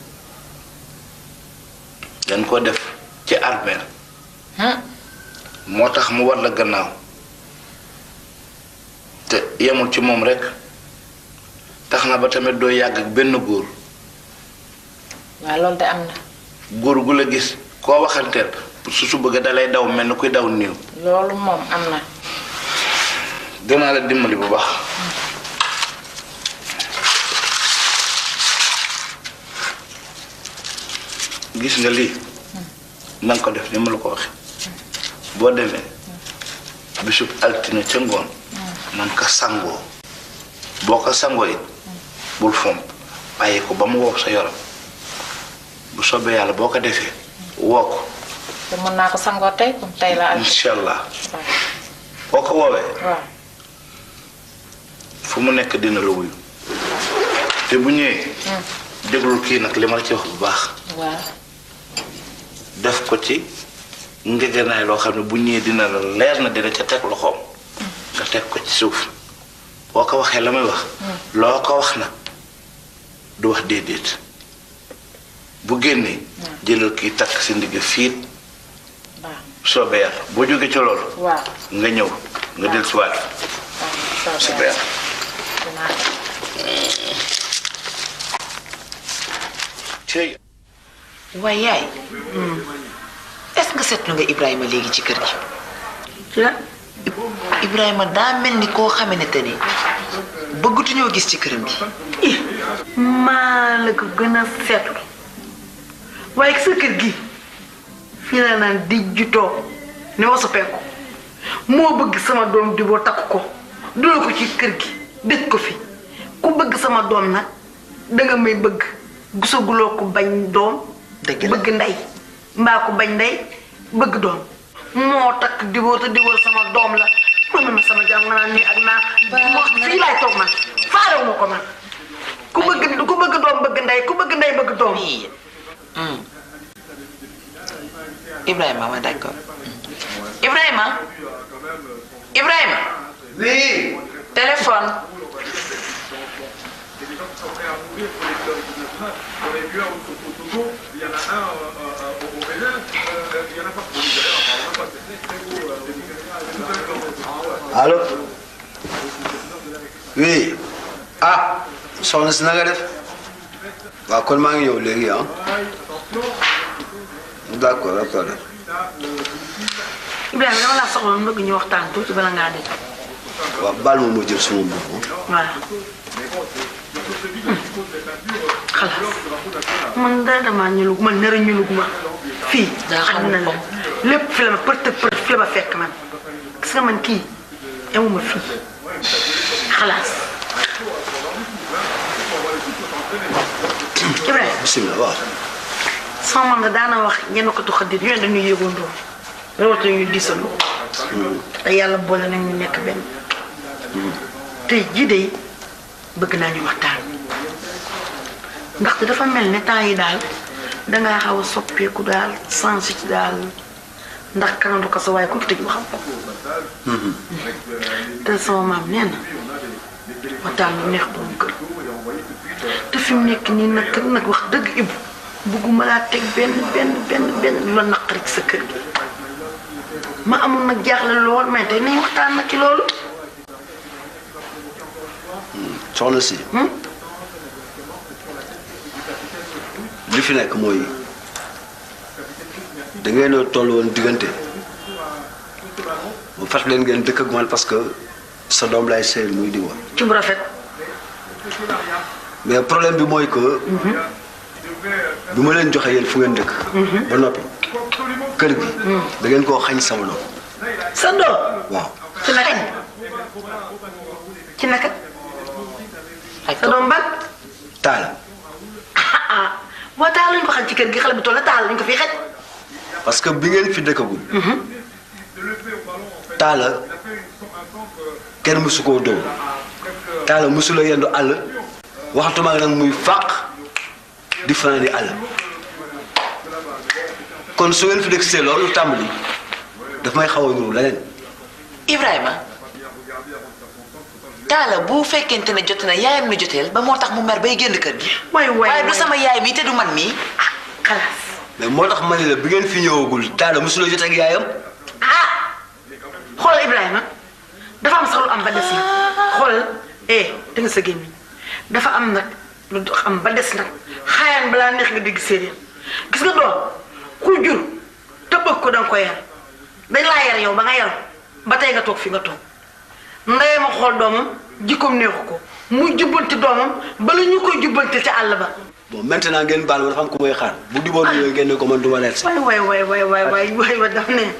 dañ ko def ci armeel moo tax mu war la gannaaw te yemul ci moom rekk tax na ba tamit doo yàgg ak benn góor waaw loolu de am na góor gu la gis koo waxanteel su su bëgg dalay daw mel ni kuy daw néew loolu moom am na dinaa la dimbali bu baax gis nga lii na nga ko def ni ma la ko waxe boo demee bisub altine ca ngoon na nga ko sangoo boo ko sangoo it bul fomp bàyyi ko ba mu wow sa yoram bu soobee yàlla boo ko defee woo ko te mën naa ko sangoo tey comme tey la incha allah boo ko woowee waaw fu mu nekk dina la wuyu te bu ñëwee déglul kii nag li ma la ci wax bu baax waaw def ko ci ngegenaay loo xam ne bu ñëwee dina la leer na dina ca teg loxoom nga teg ko ci suuf boo ko waxee la muy wax loo ko wax nag du wax déedéet bu génnee jëlal kii takk si ndigg fiit soobee yàlla boo jógee ci loolu waaw nga ñëw nga del si waat soobee yàlla cey waaye yaay est-ce que seetlu nga Ibrahima léegi ci kër gi. Ibrahima daa mel ni koo xamante ni bëggatuñoo gis ci këram gi. maa la ko gën a seetlu waaye sa kër gi fii la naan di jutoo ne wasu penku moo bëgg sama doom di boo takk ko dula ko ci kër gi dëj ko fi ku bëgg sama doom nag danga may bëgg gisaguloo ko bañ doom bëgg ndey mbaa ko bañ ndey bëgg doom moo takk diboo te diboo sama doom la man ma sama jàmm nga naan nii ak naa moo fii laay toog man faalewu ma ko man ku bëgg ku bëgg doom bëgg ndey ku bëgg ndey bëgg doom Ibrahima ma d'accord Ibrahima Ibrahima. oui. téléphone. allo oui ah soxna si na nga def waaw kon maa ngi ñëw léegi ah d'accord d'accord Ibrahima dama laa soxla woon bëgg ñu waxtaan tuuti bala ngaa dem waaw baal ma ma jël suma mbubb voilà xalaas man dara damaa ñulug man nara ñulug ma fii àdduna la lépp fi la ma përtë përtë fi la ma fekk man gis nga man kii amuma fii xalaas Ibrahima bisimilah waaw. sama maam da daana wax ñenn ko tuxa dit ñooy dañuy yëgandoo rawata ñu diisalu te yàlla boole nañ ñu nekk benn tey jii de bëgg naa ñu waxtaan ndaxte dafa mel ne temps yi daal dangaa xaw a soppeeku daal sens ci daal ndax kanam du ko sa waaye ku fi tëj waxam te sama maam nee na waxtaan lu neex borom kër te fi mu nekk nii nag kër nag wax dëgg ibu bugguma laa teg benn benn benn benn lu la naqari ci sa kër gi ma amul nag jaaxle lool mais tey nañ waxtaan nag ci loolu soxna si. li fi nekk mooy da ngeen a toll woon diggante bu fas leen ngeen dëkk ak man parce que sa doom lay sëy muy di woon. ci bu rafet mais problème bi mooy que bi ma leen joxe yéen fu ngeen dëkk. ba noppi kër gi. da ngeen koo xañ sama doom. sa doom waaw. ci naka ci naka sa doom ban taal ah boo taal lañ ko xam ci kër gi xale bi toll taal lañ ko fi xaj parce que bi ngeen fi dëkkagul. taala kenn mësu koo dóor taala mësu la yendu àll waxatuma nag muy fàq di fanaan di àll kon su ngeen fi dëkk see loolu tàmbali daf may xaw a ñëw leneen. Ibrahima taala bu fekkente ne jot na yaayam la joteel ba moo tax mu mer bay génn kër gi. waay waay waaye du sama yaay mii te du man mii. xalaas. mais moo tax ma ne la bi ngeen fi ñëwagul taala mësu la jotee ak yaayam. xoolal Ibrahima dafa am sax lu am ba des nag xoolal eh da nga sa gémmiñ dafa am nag lu am ba des nag xaayaan balaa neex nga dégg séeréer gis nga doom ku jur te bëgg ko danga ko yar dañ laa yar yow ba nga yaru ba tey nga toog fi nga toog ndeyee ma xool doomam jikkoom neexu ko mu jubbanti doomam bala ñu koy jubbanti ca àll ba bon maintenant ngeen baal ma dafa am ku may xaar bu diboon ñëwee ngeen ne ko man du ma leer si. waay waay waay waay waay waay waay waay daf ne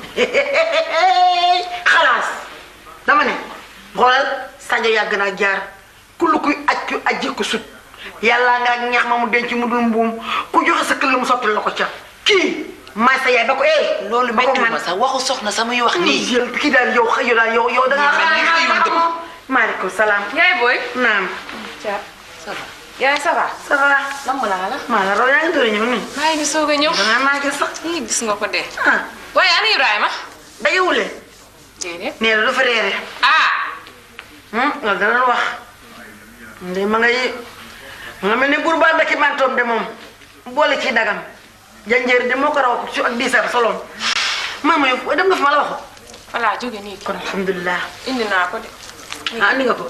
xalaas dama ne xoolal Sadio yàgg naa jaar ku lu kuy aj ku ajji ko sut yàllaa nga ak ñeex ma mu denc mu dul mbuum ku joxe sa këll mu sotti la ko ca kii maay sa yaay ba ko eh. loolu méttu ma sax waxu soxna sama wax nii. jël kii daal yow xëy daal yow yow da ngaa mel ni xëyum dëpp. maaleykum salaam. yaay booy. naam. Thiat ça va. yaay ça va. ça va. lamb laa la. maa la raw yaa ngi doon ñëw nii. maa ngi soog a ñëw. danaa maa ngi sax. ii gis nga ko de. ah. waaye ana Ibrahima. dajewule. déedéet. nee na dafa reere. ah. loolu dana la wax. nde ma ngay ma nga mel ni buur baa dëkki mantoom de moom boole ci dagam janjeer de moo ko raw ci ak diisar soloon maama yow dem nga fi ma la waxoon. voilà jóge nii. kon alhamdulilah. indi naa ko de. ah andi nga ko.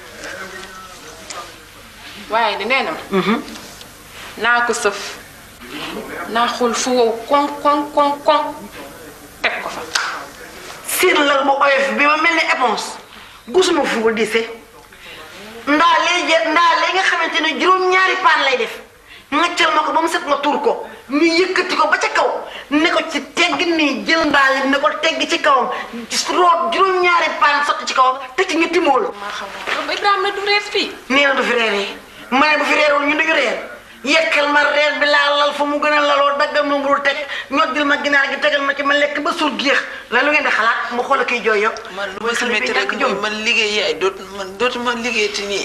waaye de nee na ma. naa ko sëf. naa xool fu wow koŋ koŋ koŋ koŋ teg ko fa. siin lal bu oyof bi ma mel ni éponge gusuma fu ko diise ndaa lee je ndaa lee nga xamante ne juróom-ñaari paan lay def ngaccal ma ko ba mu set nga tuur ko ñu yëkkati ko ba ca kaw ne ko ci tegg nii jël ndaa li ne ko tegg ci kawam root juróom-ñaari paan sotti ci kawam te ci ñetti mool. maa xam nga Ibrahima du reer fii. nee na du fi reeree ma ne bu fi reerul ñu duñu reer yekkal ma reer bi laa lal fa mu gën a laloo daggal ma mburu teg ñoddil ma ginaar gi tegal ma ci ma lekk ba suur géex la lu ngeen di xalaat mu xool kiy jooy yow. man lu ma si métti rek mooy man liggéey yaay dootu man dootuma liggéeyati nii.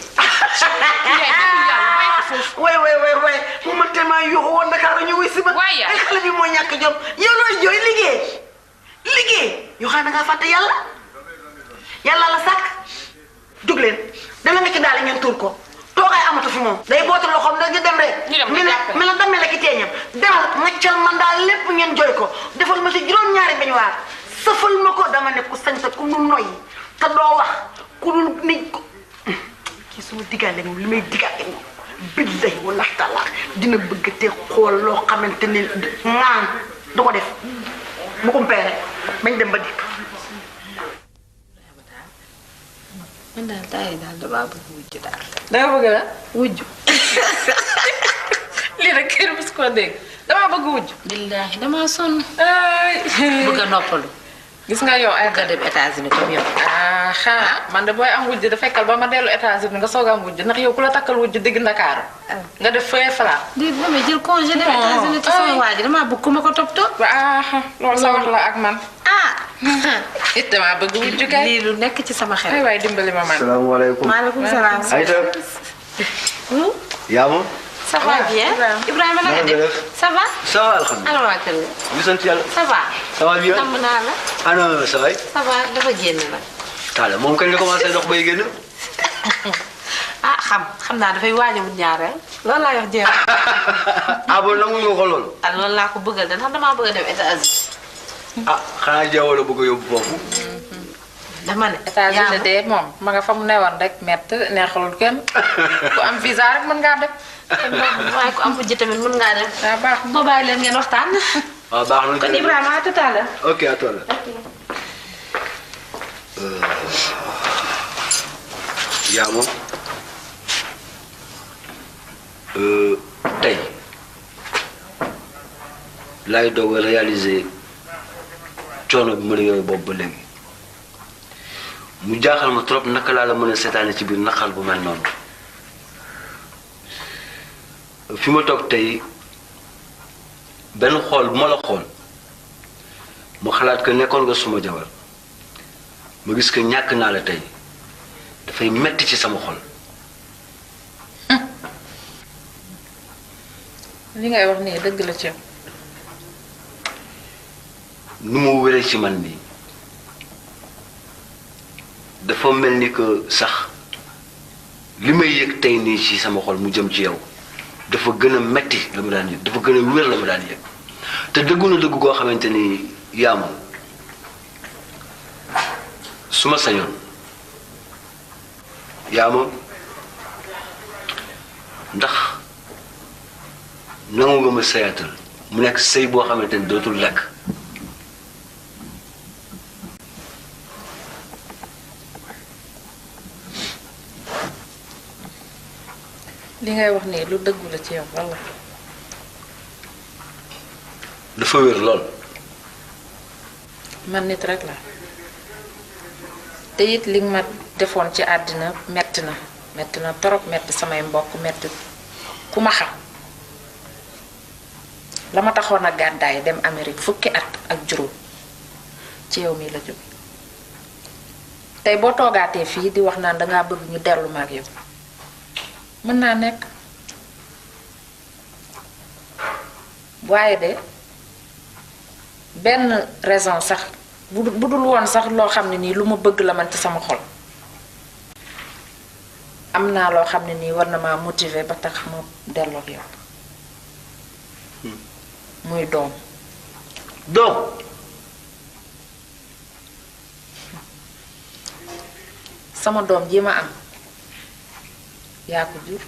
way way way way mu man tellement yuuxu woon Dakar ñu wuy si ma. ay xale bi moo ñàkk jom yow looy jooy liggéey liggéey yoo xam ne da ngaa fàtte yàlla yàlla la sàkk jóg leen dana nga ci daal ngeen tuur ko. toogaay amatu fi moom day bootu loxoom da nga dem rek mi ne mi la damee la ki teeñam demal ngaccal man daal lépp ngeen jooy ko defal ma si juróom-ñaari bañ waar sëfal ma ko dama ne ku sañ te ku nu noyyi te doo wax ku dul nit ko kii suma diggaale moom li may diggaale moom billahi wala taala dina bëgg te xool loo xamante ne ŋaan du ko def bu umpee rek bañ dem ba dikk man daal taay daal damaa bëgg wujj daal. danga bëgg la wujj. lii rek kër bis koo dégg damaa bëgg wujj. billaahi damaa sonn. ay bëgg a noppalu. gis nga yow ay bëgg a dem États-Unis comme yow. ah xanaa man de booy am wujj da fekkal ba ma dellu États-Unis nga soog a am wujj ndax yow ku la takkal wujj digg Ndakaaru nga def fee fala. di damay jël congé dem États-Unis te sama waa ji damaa bëgg ku ma ko toppatoo. ah loolu sa wax la ak man. ah. it damaa bëgg wujj kay. lii lu nekk ci sama xel. ay waay dimbali ma man. salaamaaleykum. maaleykum salaam. Aïda. yaa ma. ça va bien Ibrahima na nga def ça va. ça va alhamdulilah. ana waa kër ga. ñu sant yàlla. ça va. ça va bien. namm naa la. ana sa waay. ça va dafa génn la. Talla moom kañ la commencé dox bay génn. ah xam xam naa dafay waaj a wut ñaareel loolu laa wax jéem. ah bon nangu nga ko loolu. ah loolu laa ko bëggal de ndax damaa bëgg a dem États-Unis. ah xanaa jeewoo la bëgg a yóbbu foofu. dama ne. États-Unis de moom ma nga fa mu newoon rek mett neexalul kenn ku am visa rek mën ngaa dem. waaye ku am wujj tamit mën ngaa dem. waaw baax boo bàyyi leen ngeen waxtaan. waaw baax na. kon Ibrahima à tout à l'heure. ok à toi là. yaa moom tey laay doog a réaliser coono bi ma la yooyu boobu ba léegi mu jaaxal ma trop naka laa la mën a seetaane ci biir naqar bu mel noonu fi ma toog tey benn xool bu ma la xool mu xalaat que nekkoon nga suma jabar ma gis que ñàkk naa la tey dafay metti ci sama xol li ngay wax nii dëgg la ci yow. nu mu wéree ci man nii dafa mel ni que sax li may yëg tey nii ci sama xol mu jëm ci yow dafa gën a metti la ma daan yëg dafa gën a wér la ma daan yëg te dëggu na dëgg goo xamante ni yaa ma su ma sañoon yaa ma ndax nangu nga ma sëyaatal mu nekk sëy boo xamante ni dootul lekk li ngay wax nii lu dëggu la ci yow walla. dafa wér lool man nit rek la te it li nga ma defoon ci àddina metti na metti na torop metti samay mbokk metti ku ma xam la ma taxoon a gàddaay dem Amérique fukki at ak juróom ci yow mii la jóge tey boo toogaatee fii di wax naan dangaa bëgg ñu dellu ma ak yow mën naa nekk waaye de benn raison sax bu bu dul woon sax loo xam ne nii lu ma bëgg la man ci sama xol am naa loo xam ne nii war na maa motiver ba tax ma delloo ak yow muy doom doom sama doom ji ma am yaa ko jur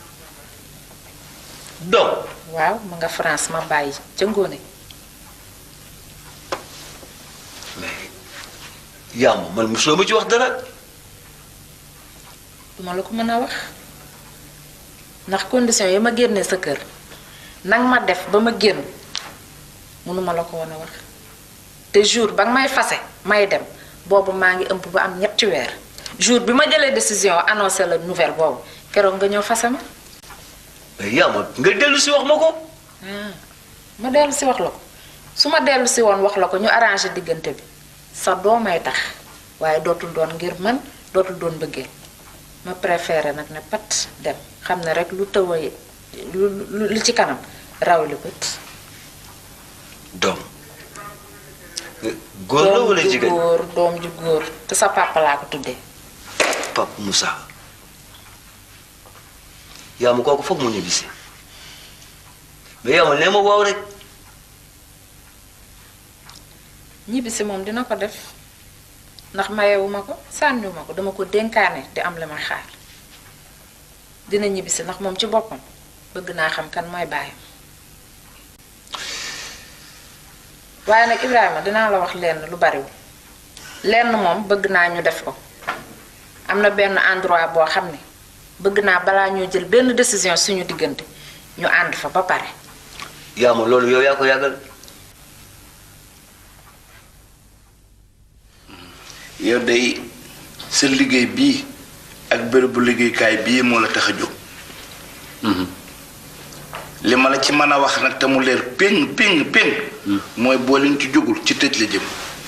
doom waaw ma nga France ma bàyyi ca ngóone yaa ma man mosuloo ma ci wax dara duma la ko mën a wax ndax condition yi ma génnee sa kër nag ma def ba ma génn mënuma la ko woon a wax te jour ba nga may fase may dem boobu maa ngi ëmb ba am ñetti weer jour bi ma jëlee décision annoncé la nouvelle boobu keroog nga ñëw fase ma mais yaa ma nga dellu si wax ma ko ah ma dellu si wax la ko su ma dellu si woon wax la ko ñu arrangé diggante bi sa doomay tax waaye dootul doon ngir man dootul doon bëggee ma préféré nag ne pat dem xam ne rek lu tëw a lu lu- lu ci kanam raw li bët doom góor la wala doom ju jigéen góor doom ju góor te sa papa laa ko tuddee Pape Moussa yaa ma kooku foog mu ñibbisi mais yaa ma nee ma waaw rek ñibbisi moom dina ko def ndax mayewuma ko sànniwuma ko dama ko dénkaane te am li ma xaar dina ñibbisi ndax moom ci boppam bëgg naa xam kan mooy baayam waaye nag Ibrahima dinaa la wax lenn lu bariwul lenn moom bëgg naa ñu def ko am na benn endroit boo xam ne bëgg naa balaa ñoo jël benn décision suñu diggante ñu ànd fa ba pare yaa ma loolu yow yaa ko yàggal yow day sa liggéey bii ak bërëbu liggéeykaay bii moo la tax a jóg li ma la ci mën a wax nag te mu leer péng péng péng mooy boo leen ci jógul ci tëj la jëm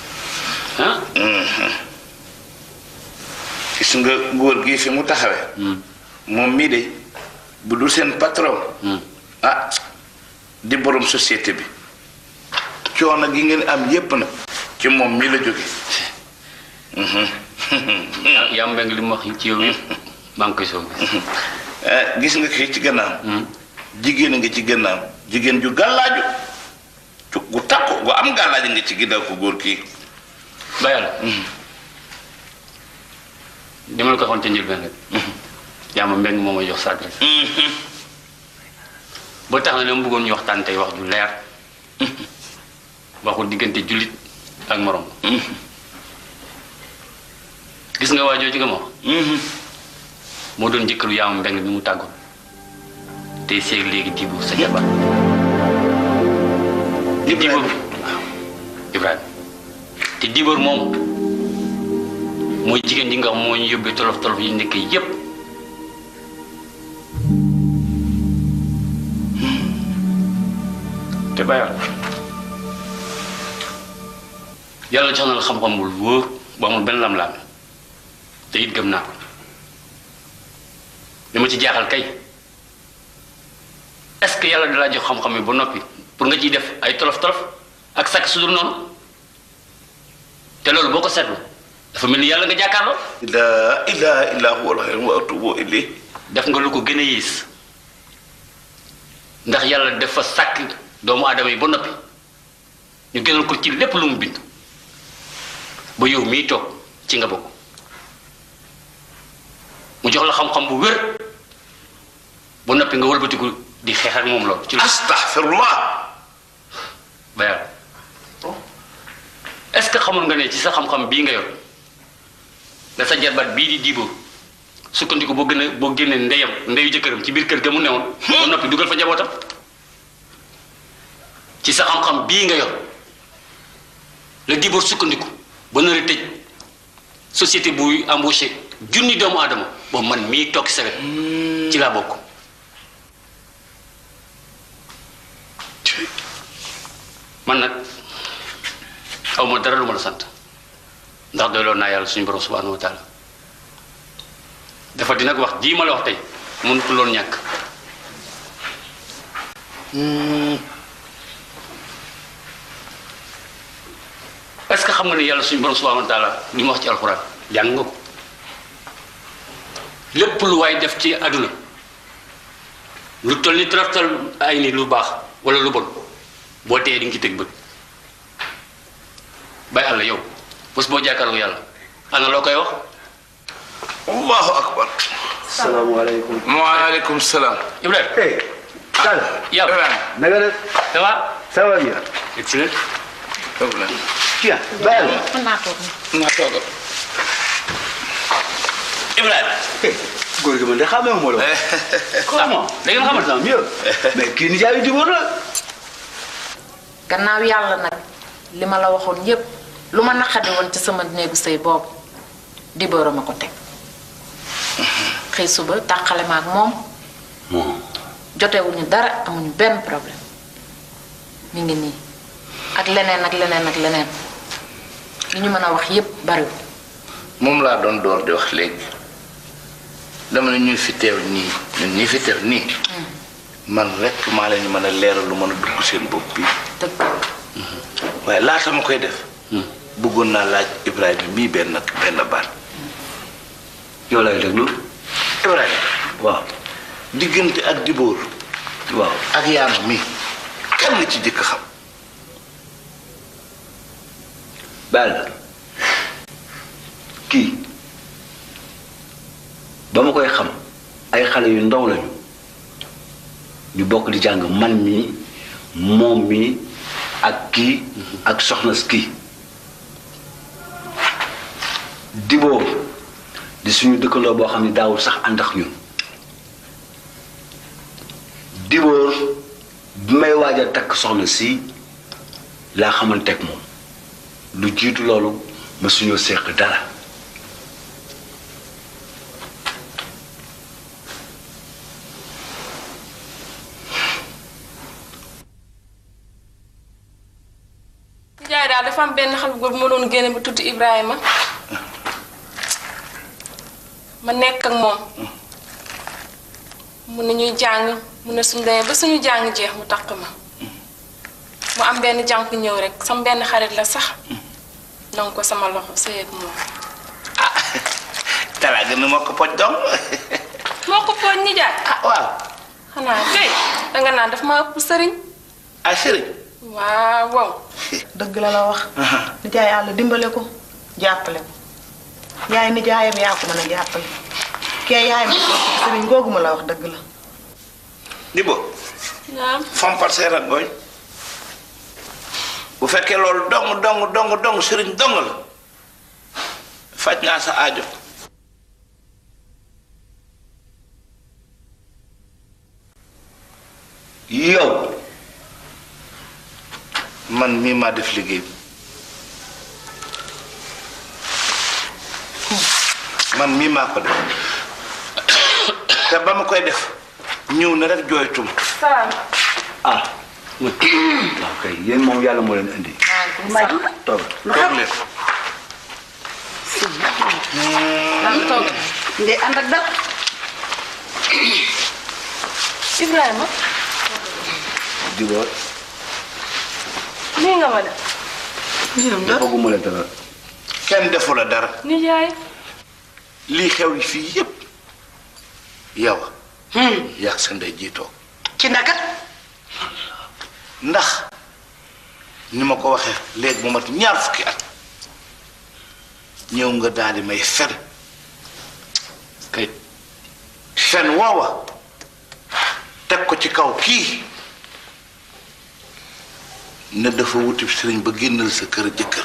gis nga góor gii fi mu taxawe moom mii de bu dul seen patron ah di borom société bi coono gi ngeen am yépp nag ci moom mii la jóge yaa mbeng li mu wax ci yow yëpp maa ngi koy soog Eh, gis nga kii ci gannaaw jigéen a nga ci gannaaw jigéen ju gàllaaju ju gu takku gu am gàllaaju nga ci ginnaaw ko góor kii bayal dama la ko waxoon ca njëlbeen rek yaa ma mbeng moo may jox sa adresse ba tax na dama bëggoon ñu waxtaan tey wax ju leer waxu diggante jullit ak morom gis nga waa jooju nga ma wax moo doon jëkkëru yaa ma mbeng bi mu tàggoon tey seeg léegi dibu sa jabar te diboor Ibrahima te diboor moom mooy jigéen ji nga xam moo ñu yóbbee tolof tolof yi nekk yépp te bayal yàlla jox na la xam-xam bu wóor bu amul benn lam-lam te it gëm naa ko li ma ci jaaxal kay est-ce que yàlla dalaa jox xam-xam yi ba noppi pour nga ciy def ay tolof tolof ak sakk su dul noonu te loolu boo ko seetlu dafa mel ni yàlla nga jàkkaarloo. laa ilaha illa huwa al-hayy wa atubu ilayh def nga lu ko gën a yées ndax yàlla dafa sàkk doomu aadama yi ba noppi ñu gënal ko ci lépp lu mu bind ba yow mii toog ci nga bokk mu jox la xam-xam bu wér ba noppi nga wëlbatiku di xeex ak moom loolu. ci lu astaghfirullah ba yàlla est-ce que xamul nga ne ci sa xam-xam bii nga yor da sa jarbaat bii di diiboo sukkandiku boo gën a boo génnee ndeyam ndeyu jëkkëram ci biir kër ga mu newoon ba noppi dugal fa njabootam ci sa xam-xam bii nga yor la diiboo sukkandiku ba nar a tëj société buy embauché junni doomu aadama boobu man mii toog sa wet ci laa bokk man nag aw ma dara lu ma la sant ndax doyloon naa yàlla suñu borom subhanahu wa taala dafa di nag wax jii ma la wax tey mënutu loon ñàkk est-ce que xam nga ne yàlla suñu borom subhanahu wa taala li ma wax ci alxuraan jàng nga ko lépp lu waay def ci àdduna lu toll ni taraftal ay ni lu baax wala lu bon boo tee di nga ci teg bët bàyyi àlla yow bés boo jàkkaarloo yàlla ana loo koy wax allahu akbar salaamaaleykum. waaleykum salaam Ibrahima hey Tall. yow na nga def. ça va ça va bien. excellent tiens bayal. mën naa toog naa toog Ibrahima góor gi man de xamee wu ma la. comment. da ngeen xamante ne mieux. mais kii ni jaay di wóor la. gannaaw yàlla nag li ma la waxoon yépp lu ma naqadi woon ci sama néegu sëy boobu di bëra ma ko teg xëy suba tàqale ma ak moom jotewuñu dara amuñu benn problème mi ngi nii ak leneen ak leneen ak leneen li ñu mën a wax yépp bariwul moom laa doon door di wax léegi dama ne ñuy fi teew nii ñun ñii fi teew nii man rek maa leen mën a leeral lu mën a dugg seen bopp bi waaye laata ma koy def bëggoon naa laaj Ibrahima mii benn benn baat yow lay déglu. Ibrahima waaw diggante ak Dibóor waaw ak yaama mii kan la ci jëkk xam bayal kii ba ma koy xam ay xale yu ndaw lañu ñu bokk di jàng man mii moom mii ak kii ak soxna si kii diboo di suñu dëkkandoo boo xam ne daawul sax ànd ak ñun Dibóor bi may waaj a takk soxna si laa xamanteeg moom lu jiitu loolu ma suñoo seq dara Njaay daal dafa am benn xale bu góor bu ma doon génne bu tudd Ibrahima ma nekk ak moom mu ne ñuy jàng mu ne suñu demee ba suñu jàng jeex mu takk ma mu am benn jànku ñëw rek sama benn xarit la sax nangu ko sama loxo sëy ak moom talaa gën a moo ko poj dong moo ko pooj nijaay ah waaw xanaa kay danga naan daf ma ëpp sëriñ ah sëriñ waaw waaw dëgg la la wax nijaay yàlla dimbale ko jàppale ko yaay nijaayam yaa ko mën a jàppale kee yaay ma ko sëriñ googu ma la wax dëgg la Dibo naam fompal say rangooñ bu fekkee loolu dong dong dong dong sëriñ dong la faj naa sa aajo yow man mii maa def liggéey bi man mii maa ko def te ba ma koy def ñëw na rek jooytum salaam ah waaw kay yéen moom yàlla moo leen indi toog toog leen lan toog ngay ànd ak dal Ibrahima Dibóor nii nga ma def defaguma la dara kenn defu la dara nijaay lii xew yi fii yépp yow yàgg sa ndey jiitoo ci naka ndax ni ma ko waxee léegi mu mat ñaar fukki at ñëw nga daal di may fen kay fen woowa teg ko ci kaw kii ne dafa wuti sëriñ ba génnal sa kër jëkkër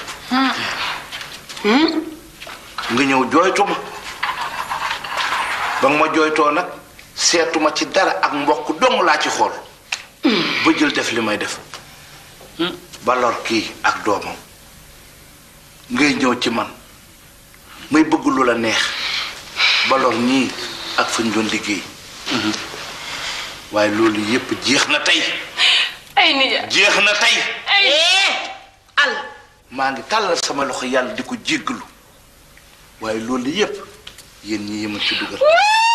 nga ñëw jooytu ma ba nga ma jooytoo nag seetuma ci dara ak mbokk dong laa ci xool ba jël def li may def ba lor kii ak doomam ngay ñëw ci man may bëgg lu la neex ba lor ñii ak fañ doon liggéey waaye loolu yépp jeex na tey ay nijaay jeex na tey ay al maa ngi tàllal sama loxo yàlla di ko jéggalu waaye loolu yépp yéen ñi yëma ci dugal